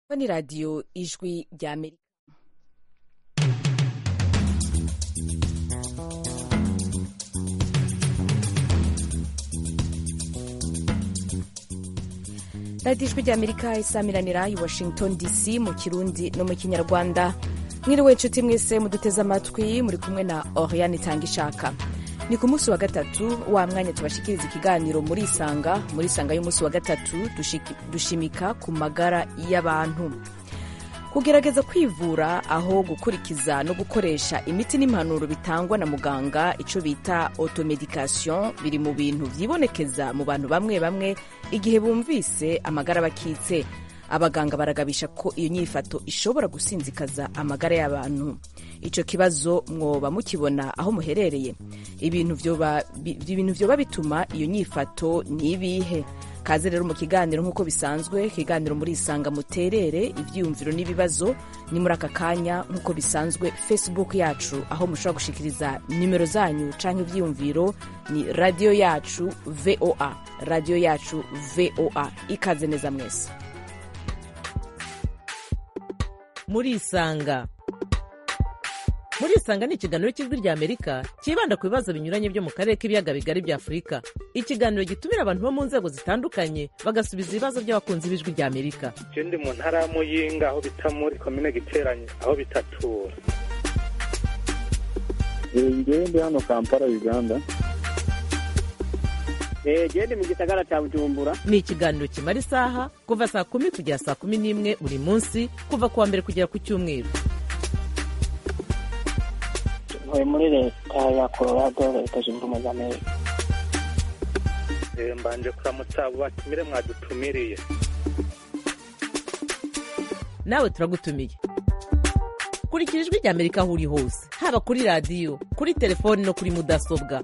ni radiyo ijwi rya amerika radiyo ijwi rya amerika isamiranira i washington dc mu kirundi no mu kinyarwanda mwiriwe inshuti mwese muduteze amatwi muri kumwe na oriane itanga ishaka ni ku munsi wa gatatu wa mwanya tubashikiriza ikiganiro muri isanga muri isanga y'umunsi wa gatatu dushimika ku magara y'abantu kugerageza kwivura aho gukurikiza no gukoresha imiti n'impanuro bitangwa na muganga icyo bita automedication biri mu bintu byibonekeza mu bantu bamwe bamwe igihe bumvise amagara bakitse abaganga baragabisha ko iyo nyifato ishobora gusinzikaza amagara y'abantu icyo kibazo mwoba mukibona aho muherereye ibintu vyoba bituma iyo nyifato ni ibihe kaze rero mu kiganiro nk'uko bisanzwe ikiganiro muri isanga muterere ibyiyumviro n'ibibazo ni muri aka kanya nk'uko bisanzwe facebook yacu aho mushobora gushikiriza nimero zanyu cyangwa ibyiyumviro ni radiyo yacu voa radiyo yacu voa ikaze neza mwese muri isanga muri isanga ni ikiganiro cy'ijwi rya amerika cyibanda ku bibazo binyuranye byo mu karere k'ibiyaga bigari bya afurika ikiganiro gitumira abantu bo mu nzego zitandukanye bagasubiza ibibazo by'abakunzi b'ijwi rya amerika je ndi mu ntara ya muyinga aho bita muri komine giteranye aho bitatura ngewe ndi hano kampala uganda gende mu gisagara cya bujumbura ni ikiganiro kimara isaha kuva saa kumi kugera saa kumi n'imwe buri munsi kuva ku wa mbere kugera ku cyumweru ntuye muri leta ya colorado leta zunze ubumwe za amerika mbanje kuramutsa abo batumire mwadutumiriye nawe turagutumiye kurikira ijwi rya amerika aho uri hose haba kuri radiyo kuri telefoni no kuri mudasobwa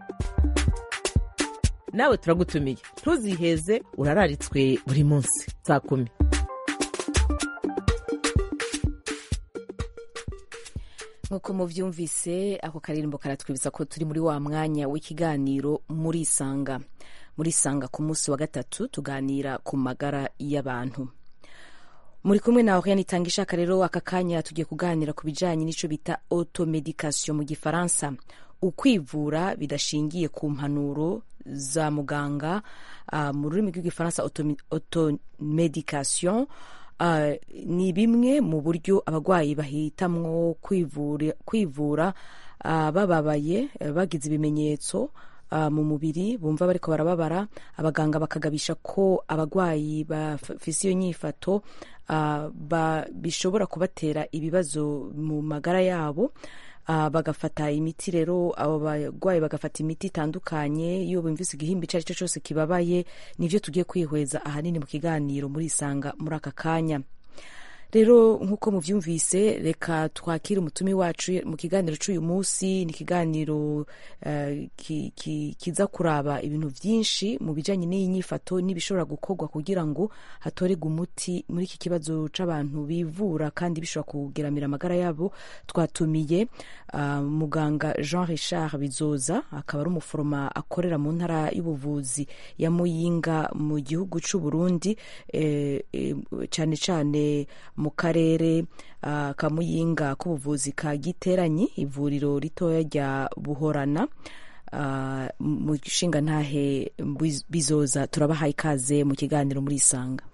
nawe turagutumiye ntuziheze urararitswe buri munsi saa kumi nk'uko mubyumvise ako karirimbo karatwibutsa ko turi muri wa mwanya w'ikiganiro muri isanga muri isanga ku munsi wa gatatu tuganira ku magara y'abantu muri kumwe na oriane itanga ishaka rero aka kanya tugiye kuganira ku bijyanye n'icyo bita automedication mu gifaransa ukwivura bidashingiye ku mpanuro za muganga uh, mu rurimi rw'igifaransa automedication uh, ni bimwe mu buryo abarwayi bahitamwo kwivura, kwivura uh, bababaye bagize ibimenyetso mu mubiri bumva bariko barababara abaganga bakagabisha ko abarwayi bafise iyo nyifato bishobora kubatera ibibazo mu magara yabo Uh, bagafata imiti rero abo barwayi bagafata imiti itandukanye iyo bumvise igihimba icyo ari cyo cyose kibabaye nivyo tugiye kwihweza ahanini mu kiganiro muri isanga muri aka kanya rero nk'uko muvyumvise reka twakire umutumi wacu mu kiganiro c'uyu munsi ni ikiganiro uh, ki, ki, kiza kuraba ibintu vyinshi mu bijanye n'iyi nyifato n'ibishobora gukorwa kugira ngo hatorerwe umuti muri iki kibazo c'abantu bivura kandi bishobora kugeramira amagara yabo twatumiye uh, muganga Jean Richard Bizoza akaba ari umuforoma akorera mu ntara y'ubuvuzi ya Muyinga mu gihugu c'u Burundi eh, eh, cane cane mu karere uh, ka muyinga k'ubuvuzi ka giteranyi ivuriro ritoya rya buhorana uh, mu nshinga ntahe bizoza turabahaye ikaze mu kiganiro muri isanga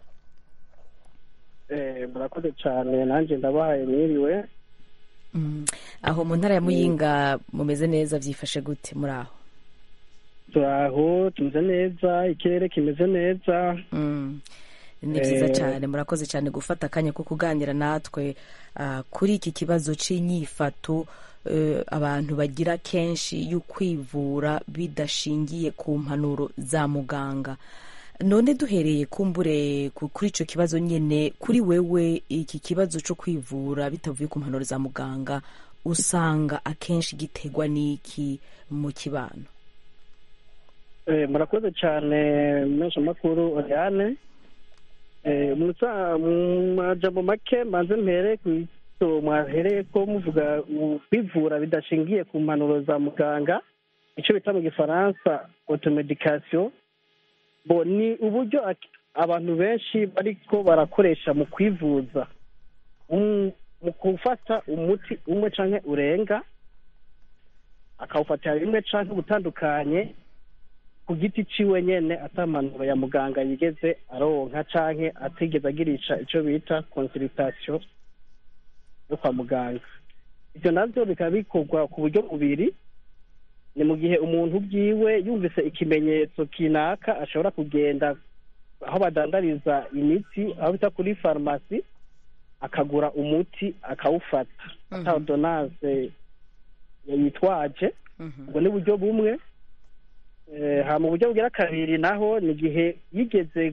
murakoze cyane nanjye ndabahaye mwiriwe mm. aho mu ntara ya muyinga mumeze neza byifashe gute muri aho turaho tumeze neza ikirere kimeze neza mm. ni byiza cyane murakoze cyane gufata akanya ko kuganira natwe kuri iki kibazo cy'inyifato abantu bagira kenshi yo kwivura bidashingiye ku mpanuro za muganga none duhereye kumbure kuri icyo kibazo nyine kuri wewe iki kibazo cyo kwivura bitavuye ku mpanuro za muganga usanga akenshi giterwa n'iki mu kibano murakoze cyane mpeshamakuru oriane mu majambo make manze mpere ku mwahereye ko muvuga kwivura bidashingiye ku mpanuro za muganga icyo bita mu gifaransa automedication bo ni uburyo abantu benshi bariko barakoresha mu kwivuza um- mu gufata umuti umwe canke urenga akawufatira rimwe canke ubutandukanye ku giti ciwe nyene atamanuro ya muganga yigeze aronka canke atigeze agirisha ico bita consultation yo kwa muganga ivyo navyo bikaba bikorwa ku buryo bubiri ni mu gihe umuntu bwiwe yumvise ikimenyetso kinaka ashobora kugenda aho badandariza imiti aho bita kuri farumasi akagura umuti akawufata ata ordonance yitwaje ubwo ni uburyo bumwe Eh, ha mu buryo bugira kabiri naho ni igihe yigeze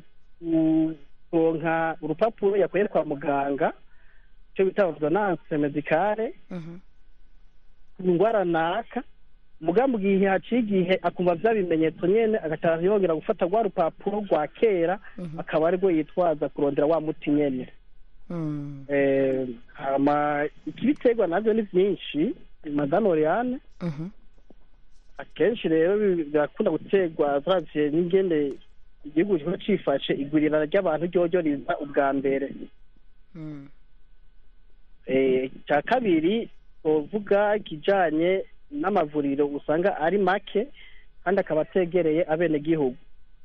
kuronka urupapuro yakuye kwa muganga icyo bita ordonance medicale ku ndwara naka muga mu gihe haciye igihe akumva bya bimenyetso nyene agataha yongera gufata rwa rupapuro rwa kera akaba aribwo yitwaza kurondera wa muti nyene Mm. Eh, hama ikibiterwa navyo ni vyinshi madame oriane Mhm. akenshi rero bi- birakunda guterwa turavye n'ingene igihugu kiba cifashe igwirirana ry'abantu ryoryo riza ubwa mbere Mm. Eh, icya kabiri twovuga ikijanye n'amavuriro usanga ari make kandi akaba ategereye abenegihugu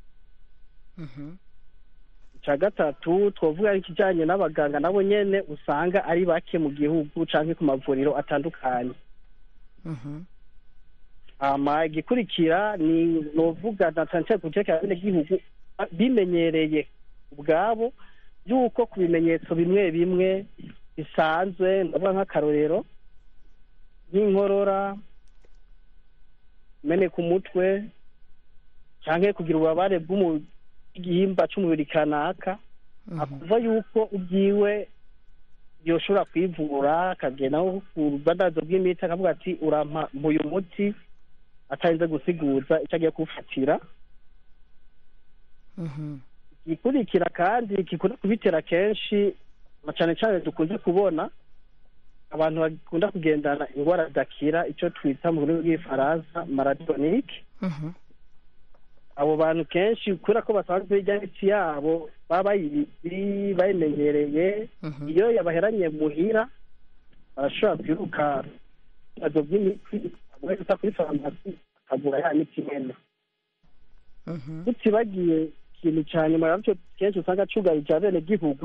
Mhm. icya gatatu twovuga ikijanye n'abaganga nabo nyene usanga ari bake mu gihugu canke ku mavuriro atandukanye Mhm. hama igikurikira ni novuga na cane cane ku cerekeye abenegihugu a- bimenyereye ubwabo yuko ku bimenyetso bimwe bimwe bisanzwe ndavuga nk'akarorero nk'inkorora meneka umutwe canke kugira ububabare bw'igihimba c'umubiri kanaka akuva yuko ubwiwe yoshobora kwivura akagenda nko ku bubadazo bw'imiti akavuga ati urampa uyu muti atarinze gusiguza icyo agiye kuwufatira Mhm. igikurikira kandi gikunda kubitera kenshi na cane cane dukunze kubona abantu bakunda kugendana indwara zidakira icyo twita mu rurimi rw'ifaransa maradonike Mhm. abo bantu kenshi kubera ko basanzwe irya miti yabo baba bayizi bayimenyereye Mhm. iyo yabaheranye muhira barashobora kwiruka ibibazo by'imiti gusa kuri farumasi akagura ya miti nyene Mhm. tutibagiye ikintu ca nyuma navyo kenshi usanga cugarije abene gihugu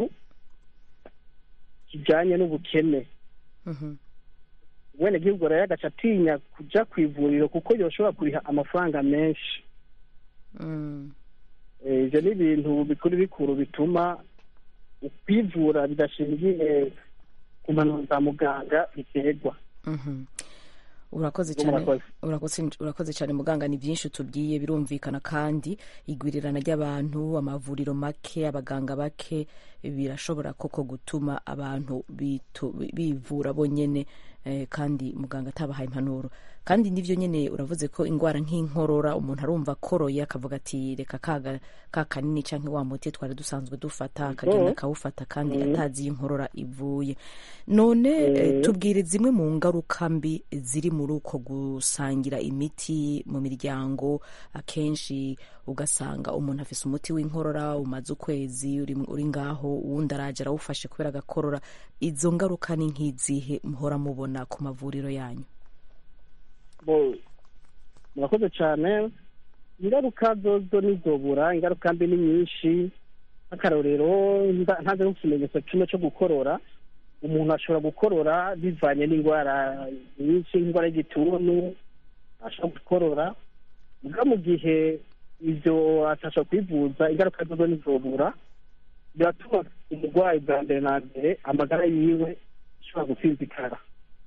kijanye n'ubukene Mhm. mwene gihugu rero agaca atinya kuja kw'ivuriro kuko yoshobora kuriha amafaranga menshi Mm. Eh, ivyo ni ibintu bikuru bikuru bituma kwivura bidashingiye ku mpanuro za muganga biterwa Mhm. urakoze Uwo cyane murakoze. urakoze urakoze cyane muganga ni byinshi tubwiye birumvikana kandi igwirirana ry'abantu amavuriro make abaganga bake birashobora koko gutuma abantu bitu- bivura bonyene eh, kandi muganga atabahaye impanuro kandi nivyo nyene uravuze ko ingwara nk'inkorora umuntu arumva akoroye akavuga ati reka kaga ka kanini canke wa muti twari dusanzwe dufata akagenda akawufata kandi atazi iyo inkorora ivuye none eh, tubwire zimwe mu ngaruka mbi ziri muri uko gusangira imiti mu miryango akenshi ugasanga umuntu afise umuti w'inkorora umaze ukwezi uri, uri ngaho uwundi araje arawufashe kubera agakorora izo ngaruka ni nk'izihe muhora mubona ku mavuriro yanyu bo murakoze cyane ingaruka zozo nizobura ingaruka mbi ni nyinshi nk'akarorero nda- ntaze nk'ikimenyetso kimwe cyo gukorora umuntu ashobora gukorora bivanye n'indwara nyinshi nk'indwara y'igituntu ashobora gukorora mbwa mu gihe ivyo atasha kwivuza ingaruka zozo nizobura biratuma umurwayi bwa mbere na mbere amagara yiwe ashobora gusinzikara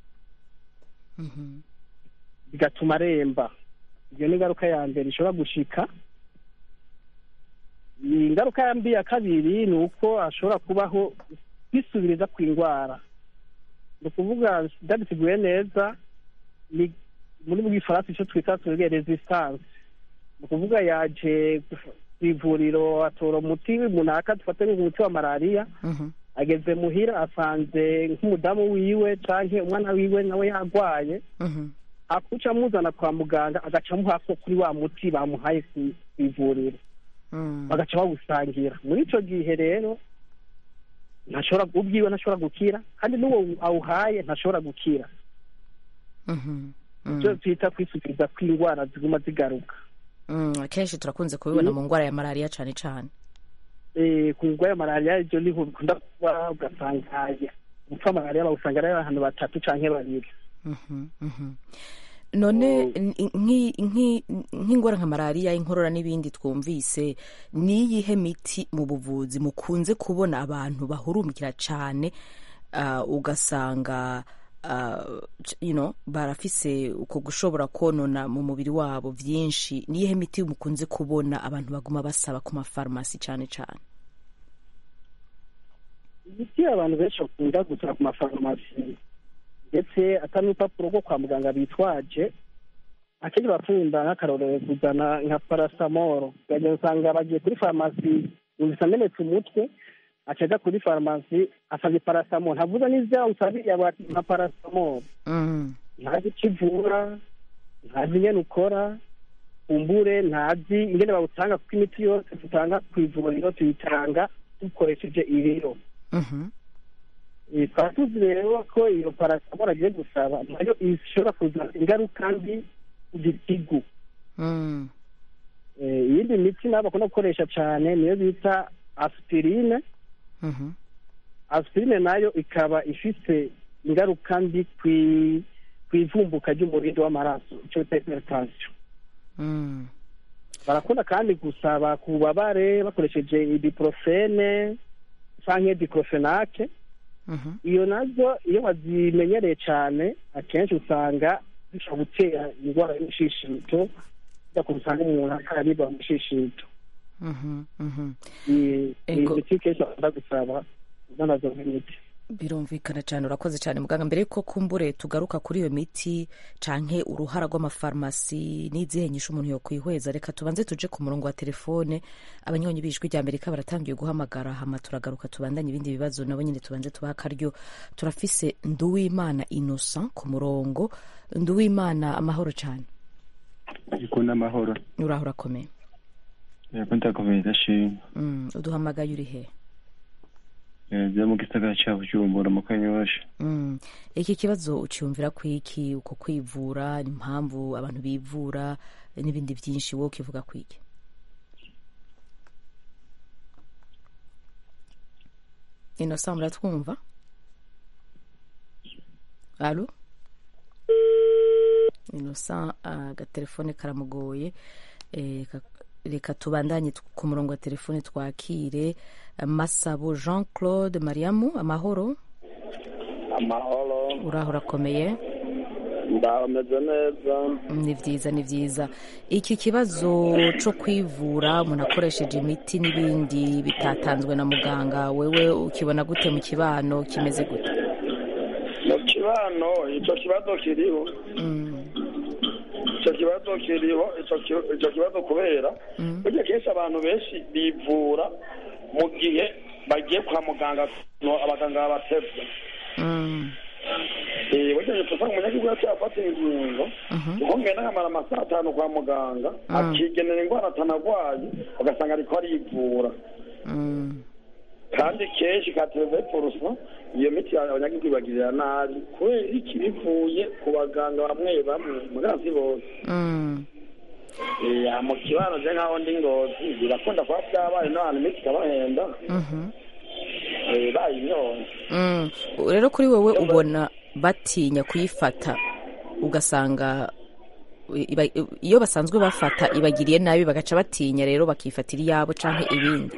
Mhm. bigatuma aremba iyo ni ingaruka ya mbere ishobora gushika ingaruka ya mbi ya kabiri ni uko hashobora kubaho kwisubiriza kw'indwara ni ukuvuga ndabiteguye neza ni muri bw'ifaransa icyo twita tuvuge resistance ni ukuvuga yaje ku ivuriro atora umuti munaka dufate nk'umuti wa malariya Mhm. ageze muhira asanze nk'umudamu wiwe canke umwana wiwe nawe yarwaye Mhm. akuca amuzana kwa muganga agaca amuha ko kuri wa muti bamuhaye ku ivuriro Mm. bagaca bawusangira muri ico gihe rero ntashobora ubwiwe ntashobora gukira kandi n'uwo awuhaye ntashobora gukira Mhm. Mm. ibyo twita kwisubiza kw'indwara ziguma zigaruka Mm, akenshi turakunze kubibona mu ndwara ya malariya cyane cyane Eh, ku ndwara ya malariya ibyo niho bikunda kuba ugasanga gupfa malariya bawusanga ari abantu batatu canke babiri Mhm, mhm. none n- nki- nki- nk'indwara nka malariya inkorora n'ibindi twumvise niyihe miti mu buvuzi mukunze kubona abantu bahurumikira cyane ah, ugasanga ah, c- you know, barafise uko gushobora konona mu mubiri wabo byinshi niyihe miti mukunze kubona abantu baguma basaba ku mafarumasi cyane cyane imiti abantu benshi bakunda gusaba ku mafarumasi ndetse atari n'urupapuro rwo kwa muganga bitwaje akenshi bakunda nk'akarorero kuzana nka parasamoro ukagenda usanga bagiye kuri farumasi yumvise amenetse umutwe aca aja kuri farumasi asabye parasamoro ntavuze n'ivyo usabiye ati nka parasamoro Mm, ntazi icyo ivura ntazi ingene ukora kumbure ntazi ingene bawutanga kuko imiti yose dutanga ku ivuriro tuyitanga dukoresheje ibiro mhm, Eh, tukaba tuzi rero ko iyo parasamoro agiye gusaba nayo ishobora kuzana ingaruka mbi ku gitigu mm, Eh, iyindi miti nabo bakunda gukoresha cyane niyo bita aspirine mhm, aspirine nayo ikaba ifite ingaruka mbi kwi- kw'ivumbuka ry'umurindi w'amaraso icyo bita hypertension mm, barakunda kandi gusaba ku bubabare bakoresheje ibuprofene canke diclofenac mhm. iyo nazo iyo bazimenyereye cyane akenshi usanga zishobora gutera indwara y'umushishito ujya ku usanga umuntu akaribwa mu mushishito Mhm, mhm. iyi iyi Ego. miti kenshi bakunda gusaba zanazo nk'imiti birumvikana cyane urakoze cyane muganga mbere yuko kumbure tugaruka kuri iyo miti canke uruhara rw'amafarumasi n'izihe nyisho umuntu yokwihweza reka tubanze tuje ku murongo wa telefone abanywanyi b'ijwi rya amerika baratangiye guhamagara hama turagaruka tubandanye ibindi bibazo nabo nyine tubanze tubaha akaryo turafise nduwimana innocent ku murongo nduwimana amahoro cyane iko n'amahoro uraho urakomeye yego ndakomeye ndashima Mm, uduhamagaye uri he byo mu gisagara cya bujumbura mu kanyosha Mm. iki kibazo ucyumvira kwiki uko kwivura impamvu abantu bivura n'ibindi byinshi wowe ukivuga kwiki inosa muratwumva alo inosa agatelefone karamugoye Eh, ka- reka tubandanye tu- ku murongo wa telefone twakire eh, masabo jean claude mariamu amahoro amahoro uraho urakomeye ndameze neza ni byiza ni byiza iki kibazo cyo kwivura umuntu akoresheje imiti n'ibindi bitatanzwe na muganga wewe ukibona gute mu kibano kimeze gute mu kibano icyo kibazo kiriho Mm, icyo kibazo kiriho icyo ki- icyo kibazo kubera Mm. burya kenshi abantu benshi bivura mu gihe bagiye kwa muganga no abaganga babatevye mm, Eh, burya nyuma usanga umunyagihugu yaciye afata ingingo mhm, kuko ngenda akamara amasaha atanu kwa muganga Mm. akigenera indwara atanagwaye ugasanga ariko arivura mm, kandi kenshi katereve porusa iyo miti abanyagihugu ibagirira nabi kubera iki bivuye ku baganga bamwe bamwe mugazi bose mm. Eh, mu kibano je nkaho ndi ngozi birakunda kuba byabaye n'abantu imiti ikabahenda mhm. eh, bayinyoye Mm. rero kuri wowe ubona batinya kuyifata ugasanga iba- iyo basanzwe bafata ibagiriye nabi bagaca batinya rero bakifatira iyabo canke ibindi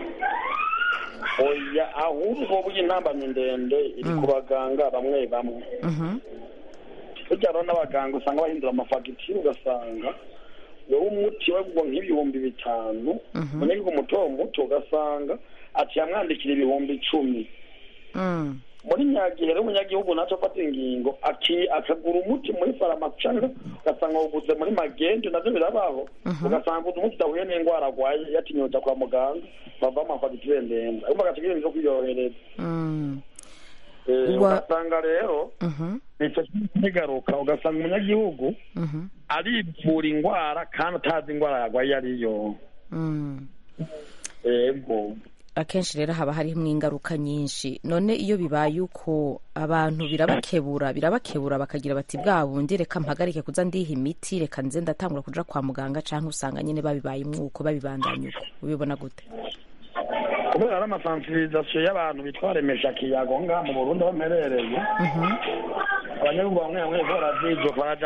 oya ahubwo burya intambamyi ndende iri ku baganga bamwe bamwe Mhm, burya rero n'abaganga usanga bahindura amafagitire ugasanga wowe umuti wagurwa nk'ibihumbi bitanu Mhm. umunyagihugu muto muto ugasanga aciye amwandikira ibihumbi icumi mm, muri nyagihe rero umunyagihugu naco afata ingingo aki- akagura umuti muri farumasi canke ugasanga awuguze muri magendo navyo birabaho ugasanga uguze umuti udahuye n'indwara arwaye yatinyuza kwa muganga bava amafagitire ndende ariko agaca agira ibintu vyo kwiyohereza mm, Eh, Wa- ugasanga rero mhm, ico kigaruka ugasanga umunyagihugu mhm, arivura indwara kandi atazi indwara yarwaye iyo ariyo mm. ego akenshi rero haba harimo ingaruka nyinshi none iyo bibaye uko abantu birabakebura birabakebura bakagira bati bwa bundi reka mpagarike kuza ndiha imiti reka nze ndatangura kuja kwa muganga cyangwa usanga nyine babibaye umwuko babibandanya uko ubibona gute kubera ari amasansibirizasiyo y'abantu bitwa remesha kiyago ngaha mu burundi aho mperereye abanyagihugu bamwe bamwe bariko baravyijuka baraja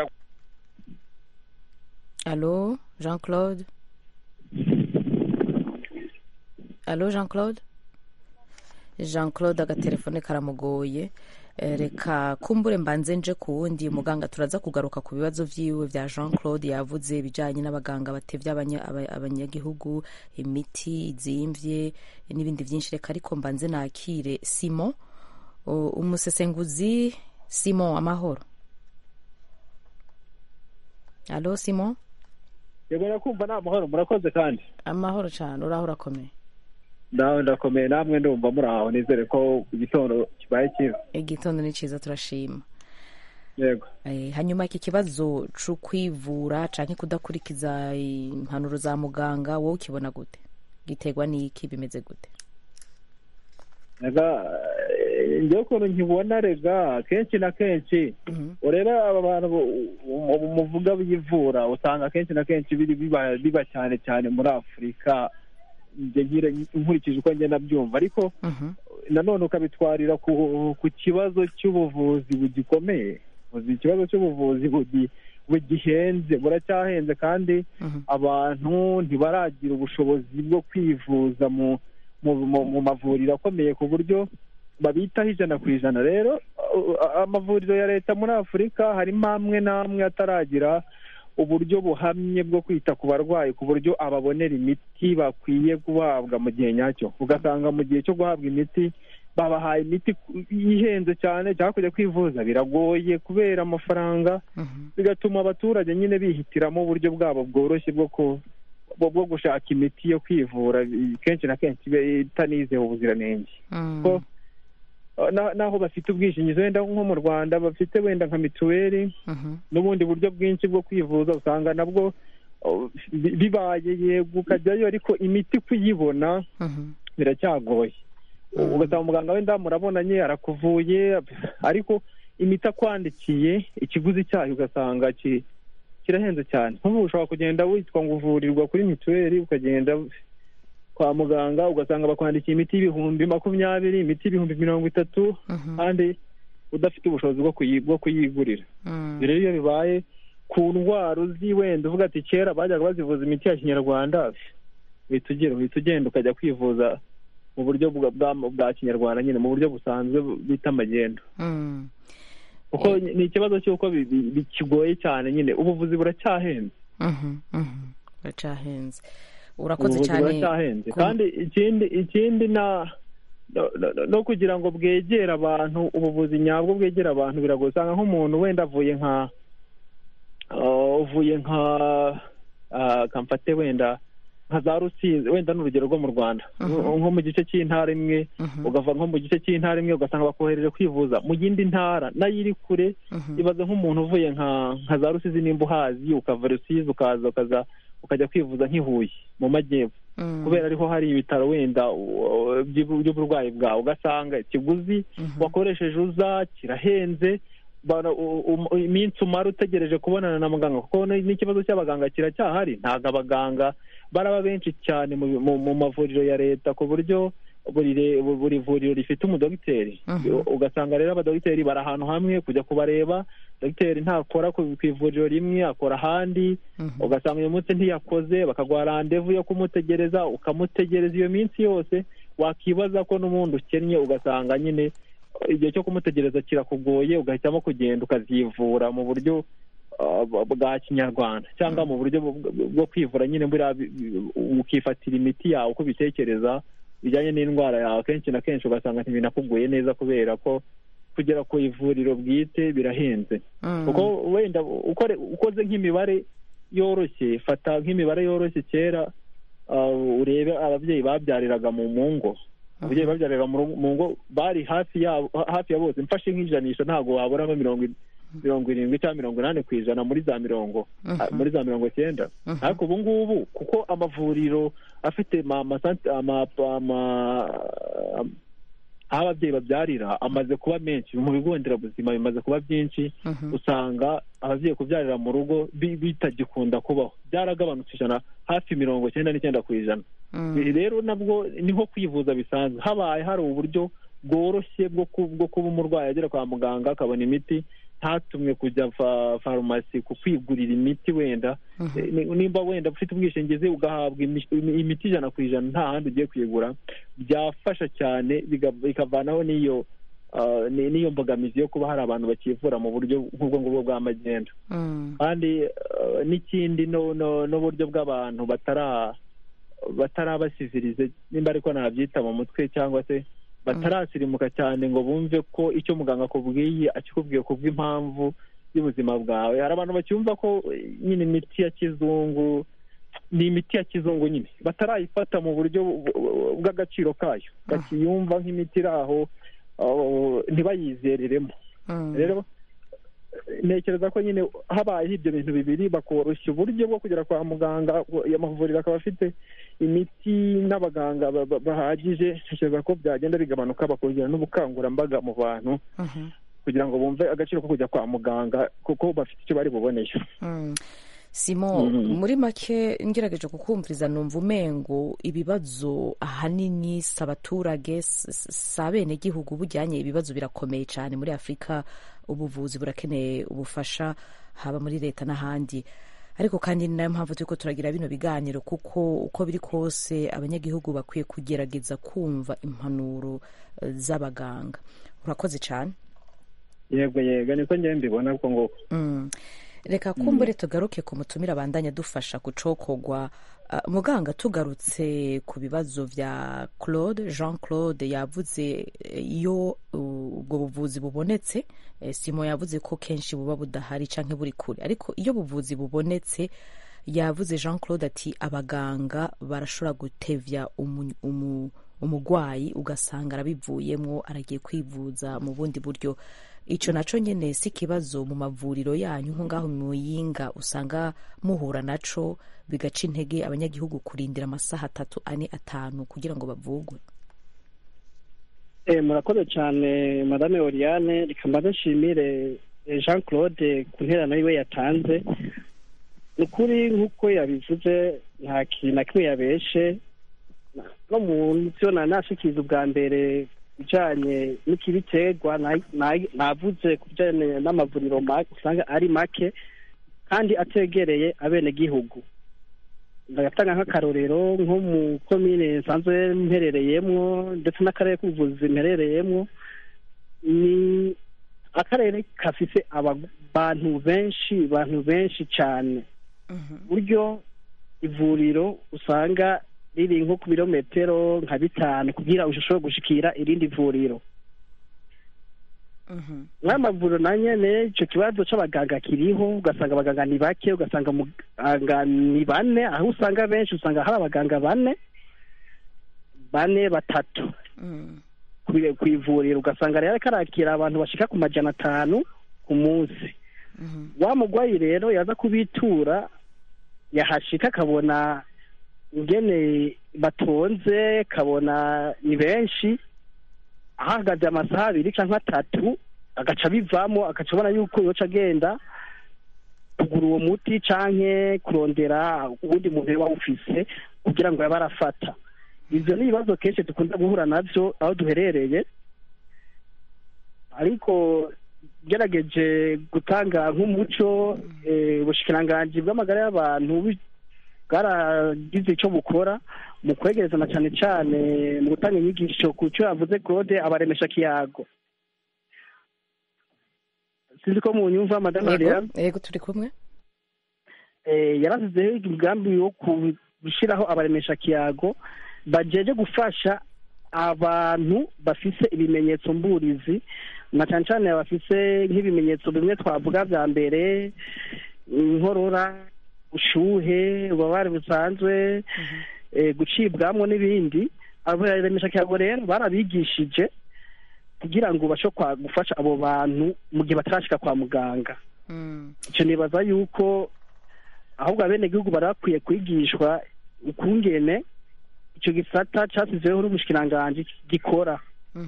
alo jean claude alo jean claude jean claude agatelefone karamugoye Eh, reka kumbure mbanze nje ku wundi muganga turaza kugaruka ku bibazo vyiwe vya jean claude yavuze ibijanye n'abaganga batevye abanya- aba- abanyagihugu imiti izimvye n'ibindi vyinshi reka ariko mbanze nakire simon O- umusesenguzi simon amahoro alo simon yego nakumva ni amahoro murakoze kandi amahoro cyane uraho urakomeye nawe ndakomeye namwe ndumva muri aho nizere ko igitondo kibaye cyiza igitondo ni cyiza turashima yego Eh, hanyuma iki kibazo cyo kwivura canke kudakurikiza impanuro za muganga wowe ukibona gute giterwa n'iki bimeze gute rega eh, njyewe ukuntu nkibona rega kenshi na kenshi urebe aba bantu bu- mu- muvuga biyivura usanga kenshi na kenshi biri biba biba cyane cyane muri afurika njye nkire nkurikije uko ngenda byumva ariko nanone ukabitwarira ku ku kibazo cy'ubuvuzi bugikomeye Uzi ikibazo cy'ubuvuzi bugi- bugihenze buracyahenze kandi abantu ntibaragira ubushobozi bwo kwivuza mu mu, mu, mu mavuriro akomeye ku buryo babitaho ijana ku ijana rero uh, amavuriro ya leta muri afurika harimo amwe n'amwe ataragira uburyo buhamye bwo kwita ku barwayi ku buryo ababonera imiti bakwiye guhabwa mu gihe nyacyo ugasanga mu gihe cyo guhabwa imiti babahaye imiti ihenze cyane cyangwa kujya kwivuza biragoye kubera amafaranga bigatuma abaturage nyine bihitiramo uburyo bwabo bworoshye bwo ku bwo bwo gushaka imiti yo kwivura kenshi na kenshi iba itanizeho ubuziranenge ko na- naho bafite ubwishingizi wenda nko mu rwanda bafite wenda nka mituweli n'ubundi buryo bwinshi bwo kwivuza usanga nabwo oh, bi- bibaye yego ukajyayo ariko imiti kuyibona biracyagoye ugasanga umuganga wenda murabonanye arakuvuye ariko imiti akwandikiye ikiguzi cyayo ugasanga ki- kirahenze cyane nk'ubu ushobora kugenda witwa ngo uvurirwa kuri mituweli ukagenda kwa muganga ugasanga bakwandikiye imiti y'ibihumbi makumyabiri imiti y'ibihumbi mirongo itatu kandi udafite ubushobozi bwo kuyi- bwo kuyigurira ibyo rero iyo bibaye ku ndwara uzi wenda uvuga ati kera bajyaga bazivuza imiti ya kinyarwanda uhita ugera uhita ugenda ukajya kwivuza mu buryo bwa- bwa- bwa kinyarwanda nyine mu buryo busanzwe bita amagendo kuko ni ikibazo cy'uko bi- bi- bikigoye cyane nyine ubuvuzi buracyahenze buracyahenze urakoze ubuvuzi cyane buracyahenze ku- kandi ikindi ikindi na no- no- no kugira ngo bwegere abantu ubuvuzi nyabwo bwegere abantu biragoye usanga nk'umuntu wenda avuye nka uh, uvuye nka uh, kamfate wenda nka za rusizi wenda ni urugero rwo mu rwanda nko mu gice cy'intara imwe ugava nko mu gice cy'intara imwe ugasanga bakohereje kwivuza mu yindi ntara nayo iri kure ibaze nk'umuntu uvuye nka nka za rusizi nimba uhazi ukava rusizi ukaza ukaza ukajya kwivuza nk'i Huye mu majyepfo kubera ariho hari ibitaro wenda uh, by'ubu- by'uburwayi bwawe ugasanga ikiguzi wakoresheje uza kirahenze bara- u- u- iminsi umara utegereje kubonana na muganga kuko ni- n'ikibazo cy'abaganga kiracyahari ntabwo abaganga baraba benshi cyane mu, mu, mu mavuriro ya leta ku buryo buri re- buri vuriro rifite umudogiteri ugasanga rero abadogiteri bari ahantu hamwe kujya kubareba dogiteri ntakora ku ku ivuriro rimwe akora ahandi ugasanga uyu munsi ntiyakoze bakaguha randevu yo kumutegereza ukamutegereza iyo minsi yose wakibaza ko n'ubundi ukennye ugasanga nyine igihe cyo kumutegereza kirakugoye ugahitamo kugenda ukazivura mu buryo uh, bwa kinyarwanda cyangwa mu buryo bwo- bwo kwivura nyine buriya bi- bi- ukifatira imiti yawe uko ubitekereza bijyanye n'indwara yawe kenshi na kenshi ugasanga ntibinakugoye neza kubera ko kugera ku ivuriro bwite birahenze kuko wenda ukore ukoze nk'imibare yoroshye fata nk'imibare yoroshye kera uh, urebe ababyeyi babyariraga mu mu ngo ababyeyi babyariraga mu rugo- mu ngo bari hafi yabo hafi ya bose mfashe nk'ijanisha ntabwo waburamo mirongo i- mirongo irindwi cyangwa mirongo inani ku ijana muri za mirongo Mhm. muri za mirongo icyenda Mhm. ariko ubu ngubu kuko amavuriro afite ma- amasanti- ama- ama- aho ababyeyi babyarira amaze kuba menshi mu bigo nderabuzima bimaze kuba byinshi Mhm. usanga ababyeyi kubyarira mu rugo bi- bitagikunda kubaho byaragabanutse ijana hafi mirongo icyenda n'icyenda ku ijana Mm. ibi rero nabwo ni nko kwivuza bisanzwe habaye hari uburyo bworoshye bwo ku- bwo kuba umurwayi agera kwa muganga akabona imiti ntatumwe kujya fa- farumasi ku kwigurira imiti wenda Mhm. Eh, ni- nimba wenda ufite ubwishingizi ugahabwa imi- imi- imiti ijana ku ijana nta handi ugiye kuyigura byafasha cyane biga- bikavanaho n'iyo ah, ni- n'iyo mbogamizi yo kuba hari abantu bakivura mu buryo nk'ubwo ngubwo bwa magendu Mm. kandi eh, n'ikindi no- no- n'uburyo bw'abantu batara batarabasizirize nimba ariko nabyita mu mutwe cyangwa se batarasirimuka cyane ngo bumve ko icyo muganga akubwiye akikubwiye kubw'impamvu y'ubuzima bwawe hari abantu bacyumva ko eh, nyine imiti ya kizungu ni imiti ya kizungu nyine batarayifata mu buryo bu- bu- bw'agaciro kayo bakiyumva nk'imiti iri aho ah, ntibayizereremo Mm. rero eh, ntekereza ko nyine habayeho ibyo bintu bibiri bakoroshya uburyo bwo kugera kwa muganga amavuriro akaba afite imiti n'abaganga ba- ba- bahagije ntekereza ko byagenda bigabanuka bakongera n'ubukangurambaga mu bantu Mhm. kugira ngo bumve agaciro ko kujya kwa muganga kuko bafite icyo bari buboneyo Mm. simo Mhm. muri make ngerageje kukumviriza numva umengo ibibazo ahanini si abaturage s- s- si abenegihugu bujyanye ibibazo birakomeye cyane muri afurika ubuvuzi burakeneye ubufasha haba muri leta n'ahandi ariko kandi ni nayo mpamvu turiko turagira bino biganiro kuko uko biri kose abanyagihugu bakwiye kugerageza kumva impanuro eh, z'abaganga urakoze cyane yego yego niko njyewe mbibona uko nguko Mm. reka kumbure tugaruke ku mutumira abandanya dufasha gucokogwa Uh, muganga tugarutse ku bibazo vya claude jean claude yavuze eh, iyo uh, ubwo buvuzi bubonetse eh, simo yavuze ko kenshi buba budahari canke buri kure ariko iyo buvuzi bubonetse yavuze jean claude ati abaganga barashobora gutevya umu- umu- umugwayi ugasanga arabivuyemwo aragiye kwivuza mu bundi buryo ico naco nyene si ikibazo mu mavuriro yanyu nko ngaho mu muyinga usanga muhura naco bigaca intege abanyagihugu kurindira amasaha atatu ane atanu kugira ngo bavugwe Eh, murakoze cyane madame oriane reka mbanze nshimire eh, jean claude ku nterano yiwe yatanze ni ukuri nk'uko yabivuze nta kintu na kimwe yabeshe no mu byo na nashikiriza ubwa mbere bijanye n'ikibiterwa na- na- navuze ku bijanye n'amavuriro make usanga ari make kandi ategereye abenegihugu ndagatanga nk'akarorero nko mu komine nsanzwe mperereyemwo ndetse n'akarere k'ubuvuzi mperereyemwo ni akarere gafise abantu benshi abantu benshi cyane buryo ivuriro usanga riri nko ku birometero nka bitanu kugira ushobore gushikira irindi vuriro nk'amavuriro na nyene ico kibazo c'abaganga kiriho ugasanga abaganga ni bake ugasanga muganga ni bane aho usanga benshi usanga hari abaganga bane bane batatu kwi- kw'ivuriro ugasanga rero ariko arakira abantu bashika ku majana atanu ku munsi wa mugwayi rero yaza kubitura yahashika akabona ingene batonze kabona ni benshi ahagaze amasaha abiri cyangwa atatu agaca bivamo agaca abona yuko yoca agenda kugura uwo muti canke kurondera uwundi muntu yaba awufise kugira ngo yabe arafata ivyo ni ibibazo kenshi dukunda guhura navyo aho duherereye ariko gerageje gutanga nk'umuco eh, ubushikiranganji bw'amagara y'abantu bu- bwaragize icyo bukora mu kwegereza na cyane cyane mu gutanga inyigisho ku cyo yavuze claude abaremesha kiyago sinzi ko mu nyumva madame yego Ariane yego turi kumwe eh, yarasizeho umugambi wo gushyiraho abaremesha kiyago bajeje gufasha abantu bafise ibimenyetso mburizi na cyane cyane bafise nk'ibimenyetso bimwe twavuga bya mbere inkorora ushuhe ububabare busanzwe eh, gucibwamo n'ibindi abaremesha kiyago rero barabigishije kugira ngo ubashe kwa- gufasha abo bantu mu gihe batarashika kwa muganga icyo nibaza yuko ahubwo abenegihugu bari bakwiye kwigishwa ukungene icyo gisata cyasizeho n'umushikiranganji gikora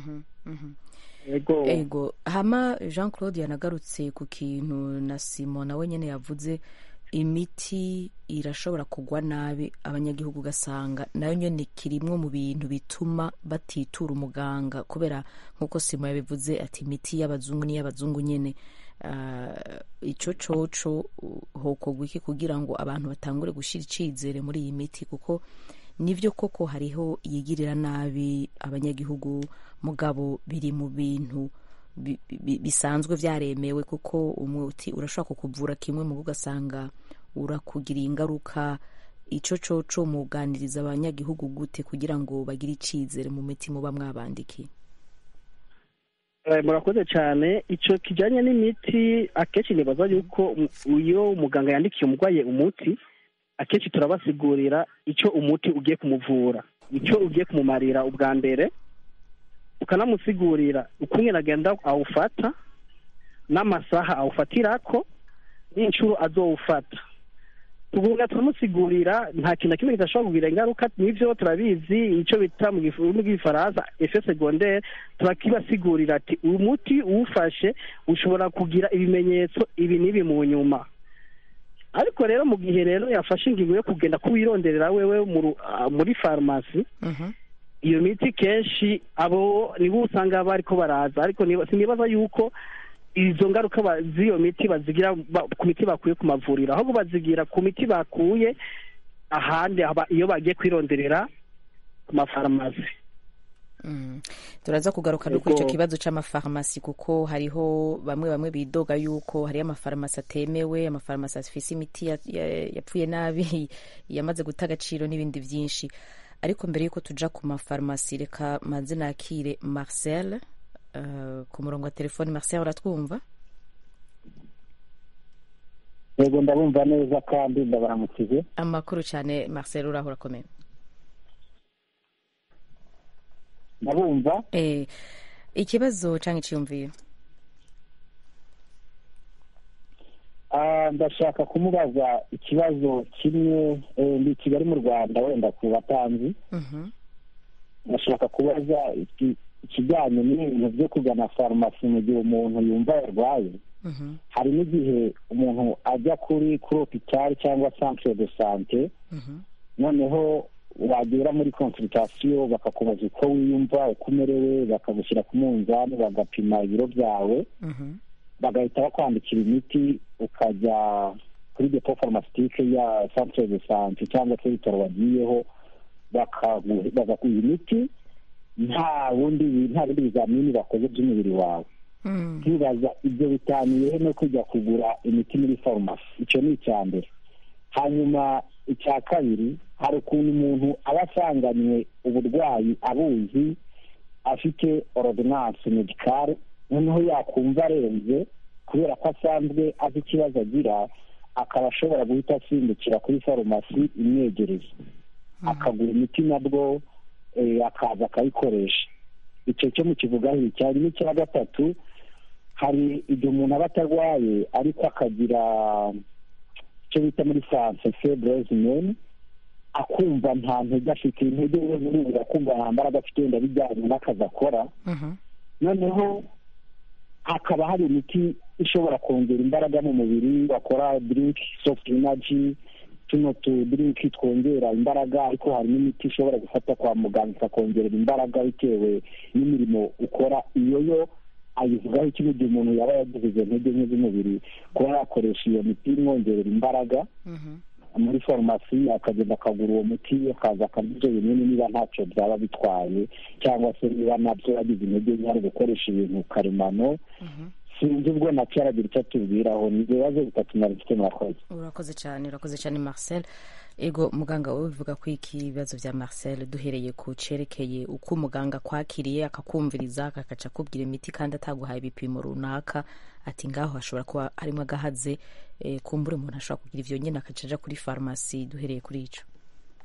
yego ego hama jean claude yanagarutse ku kintu na simo nawe nyine yavuze imiti irashobora kugwa nabi abanyagihugu ugasanga nayo nyine kirimwo mu bintu bituma batitura umuganga kubera nk'uko simo yabivuze ati imiti y'abazungu n'iy'abazungu nyine Ah, ico coco uh, hokorwa iki kugira ngo abantu batangure gushyira icizere muri iyi miti kuko nivyo koko hariho yigirira nabi abanyagihugu mugabo biri mu bintu bi- bi- bisanzwe vyaremewe kuko umuti urashobora kukuvura kimwe mu ugasanga urakugiriye ingaruka ico coco muganiriza abanyagihugu gute kugira ngo bagire icizere mu miti muba mwabandikiye Eh, murakoze cyane icyo kijyanye n'imiti akenshi nibaza yuko um- iyo umuganga yandikiye umurwayi umuti akenshi turabasigurira icyo umuti ugiye kumuvura icyo ugiye kumumarira ubwa mbere ukanamusigurira ukuntu agenda awufata n'amasaha awufatirako n'inshuro azowufata tugumya turamusigurira nta kintu na kimwe kidashobora kugira ingaruka nivyo turabizi icyo bita mu gifu- mu gifaransa efe secondaire turakibasigurira ati uyu muti uwufashe ushobora kugira ibimenyetso ibi n'ibi mu nyuma ariko rero mu gihe rero yafashe ingingo yo kugenda kuwironderera wewe mu ru- ah, muri farumasi iyo miti kenshi abo nibo usanga bariko baraza ariko niba- sinibaza yuko izo ngaruka ba- z'iyo miti bazigira ba- ku miti bakuye ku mavuriro ahubwo bazigira ku miti bakuye ahandi aba- iyo bagiye kwironderera ku mafarumasi Mm. turaza kugaruka no kuri icyo Yego. kibazo c'amafarumasi kuko hariho bamwe bamwe bidoga yuko hariyo amafarumasi atemewe amafarumasi afise imiti ya- ya- yapfuye nabi yamaze guta agaciro n'ibindi vyinshi ariko mbere yuko tuja ku mafarumasi reka manze nakire marcel uh, ku murongo wa telefoni marcel uratwumva yego ndabumva neza kandi ndabaramukije amakuru cyane marcel uraho urakomeye ndabumva eh, ikibazo canke iciyumviro Ah, ndashaka kumubaza ikibazo kimwe eh, ndi i kigali mu rwanda wenda ku batanzi Mhm. ndashaka kubaza iki- ikijyanye n'ibintu byo kugana farumasi mu gihe umuntu yumva yarwaye Mhm. hari n'igihe umuntu ajya kuri kuri hopitali cyangwa centre de sante Mhm. noneho wagera muri consultation bakakubaza uko wiyumva uko umerewe bakagushyira ku munzani bagapima ibiro byawe Mhm. bagahita bakwandikira imiti ukajya kuri depo farumasitique ya centre de sante cyangwa se ibitaro wagiyeho bakagu- bagaguha imiti nta bundi nta bindi bizamini bakoze by'umubiri wawe Mm. nkibaza ibyo bitaniye no kujya kugura imiti muri farumasi icyo ni icya mbere hanyuma icya kabiri hari ukuntu umuntu aba asanganywe uburwayi abuzi afite ordonnance medicale noneho yakumva arenze kubera ko asanzwe azi ikibazo agira akaba ashobora guhita asimbukira kuri farumasi imwegereye akagura imiti nabwo eh, akaza akayikoresha icyo cyo mu kivugaho cyane n'icya gatatu hari igihe umuntu aba atarwaye ariko akagira icyo bita muri france febreze mene akumva nta ntege afite intege ze ziribura akumva nta mbaraga afite wenda bijyanye n'akazi akora Mhm. noneho hakaba hari imiti ishobora kongera imbaraga mu mubiri bakora drink soft energy tuno tu drink twongera imbaraga ariko hari n'imiti ishobora gufata kwa muganga ikakongerera imbaraga bitewe n'imirimo ukora iyo yo ayivugaho ikigo gihe umuntu yaba yagize izo ntege nke z'umubiri kuba yakoresha iyo miti imwongerera imbaraga Mhm. muri farumasi akagenda akagura uwo muti akaza akarya ibyo binini niba ntacyo byaba bitwaye cyangwa se niba nabyo yagize intege nke ari gukoresha ibintu karemano sinzi ubwo nacyo aragira icyo atubwiraho ni ibibazo bitatu nari mfite murakoze urakoze cyane urakoze cyane marcel ego muganga wowe bivuga ko iki ibibazo bya marcel duhereye ku cerekeye uko umuganga akwakiriye akakumviriza akakaca akubwira imiti kandi ataguhaye ibipimo runaka ati ngaho hashobora kuba harimo agahaze eh, kumbura umuntu ashobora kugira ivyo nyine akaca aja kuri farumasi duhereye kuri ico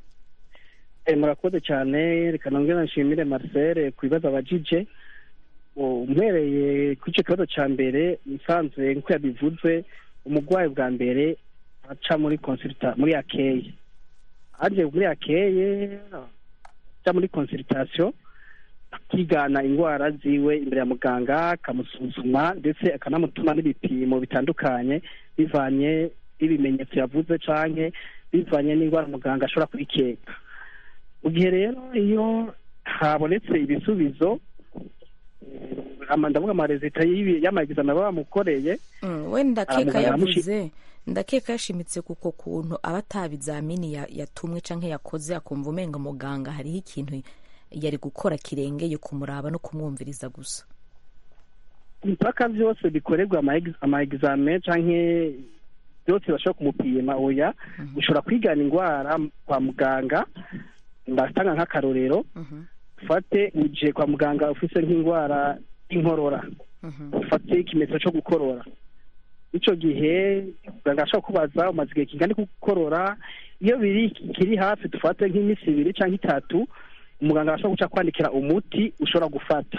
Eh, murakoze cyane reka nongere nshimire marcel ku bibazo abajije umwereye kuri icyo kibazo cya mbere musanzwe nk'uko yabivuze umurwayi bwa mbere aca muri consulta muri akeye aje muri akeye aca muri consultation akigana indwara ziwe imbere ya muganga akamusuzuma ndetse akanamutuma n'ibipimo bitandukanye bivanye n'ibimenyetso yavuze canke bivanye n'indwara muganga ashobora kubikeka mu gihe rero iyo habonetse ibisubizo ndavuga amarezita y'amagizame baba bamukoreye we ndakeka yavuze ndakeka yashimitse kuko kuntu aba ata bizamini yatumwe canke yakoze akumva umenga muganga hariho ikintu yari gukora kirengeye kumuraba no kumwumviriza gusa impaka byose bikorerwa ama examen canke byose bashobora kumupima oya ushobora kwigana indwara kwa muganga ndatanga nk'akarorero ufate uje kwa muganga ufise nk'indwara y'inkorora ufate ikimenyetso cyo gukorora icyo gihe muganga ashobora kubaza umaze igihe kingana gukorora iyo biri kiri hafi dufate nk'iminsi ibiri cyangwa itatu umuganga ashobora guca kwandikira umuti ushobora gufata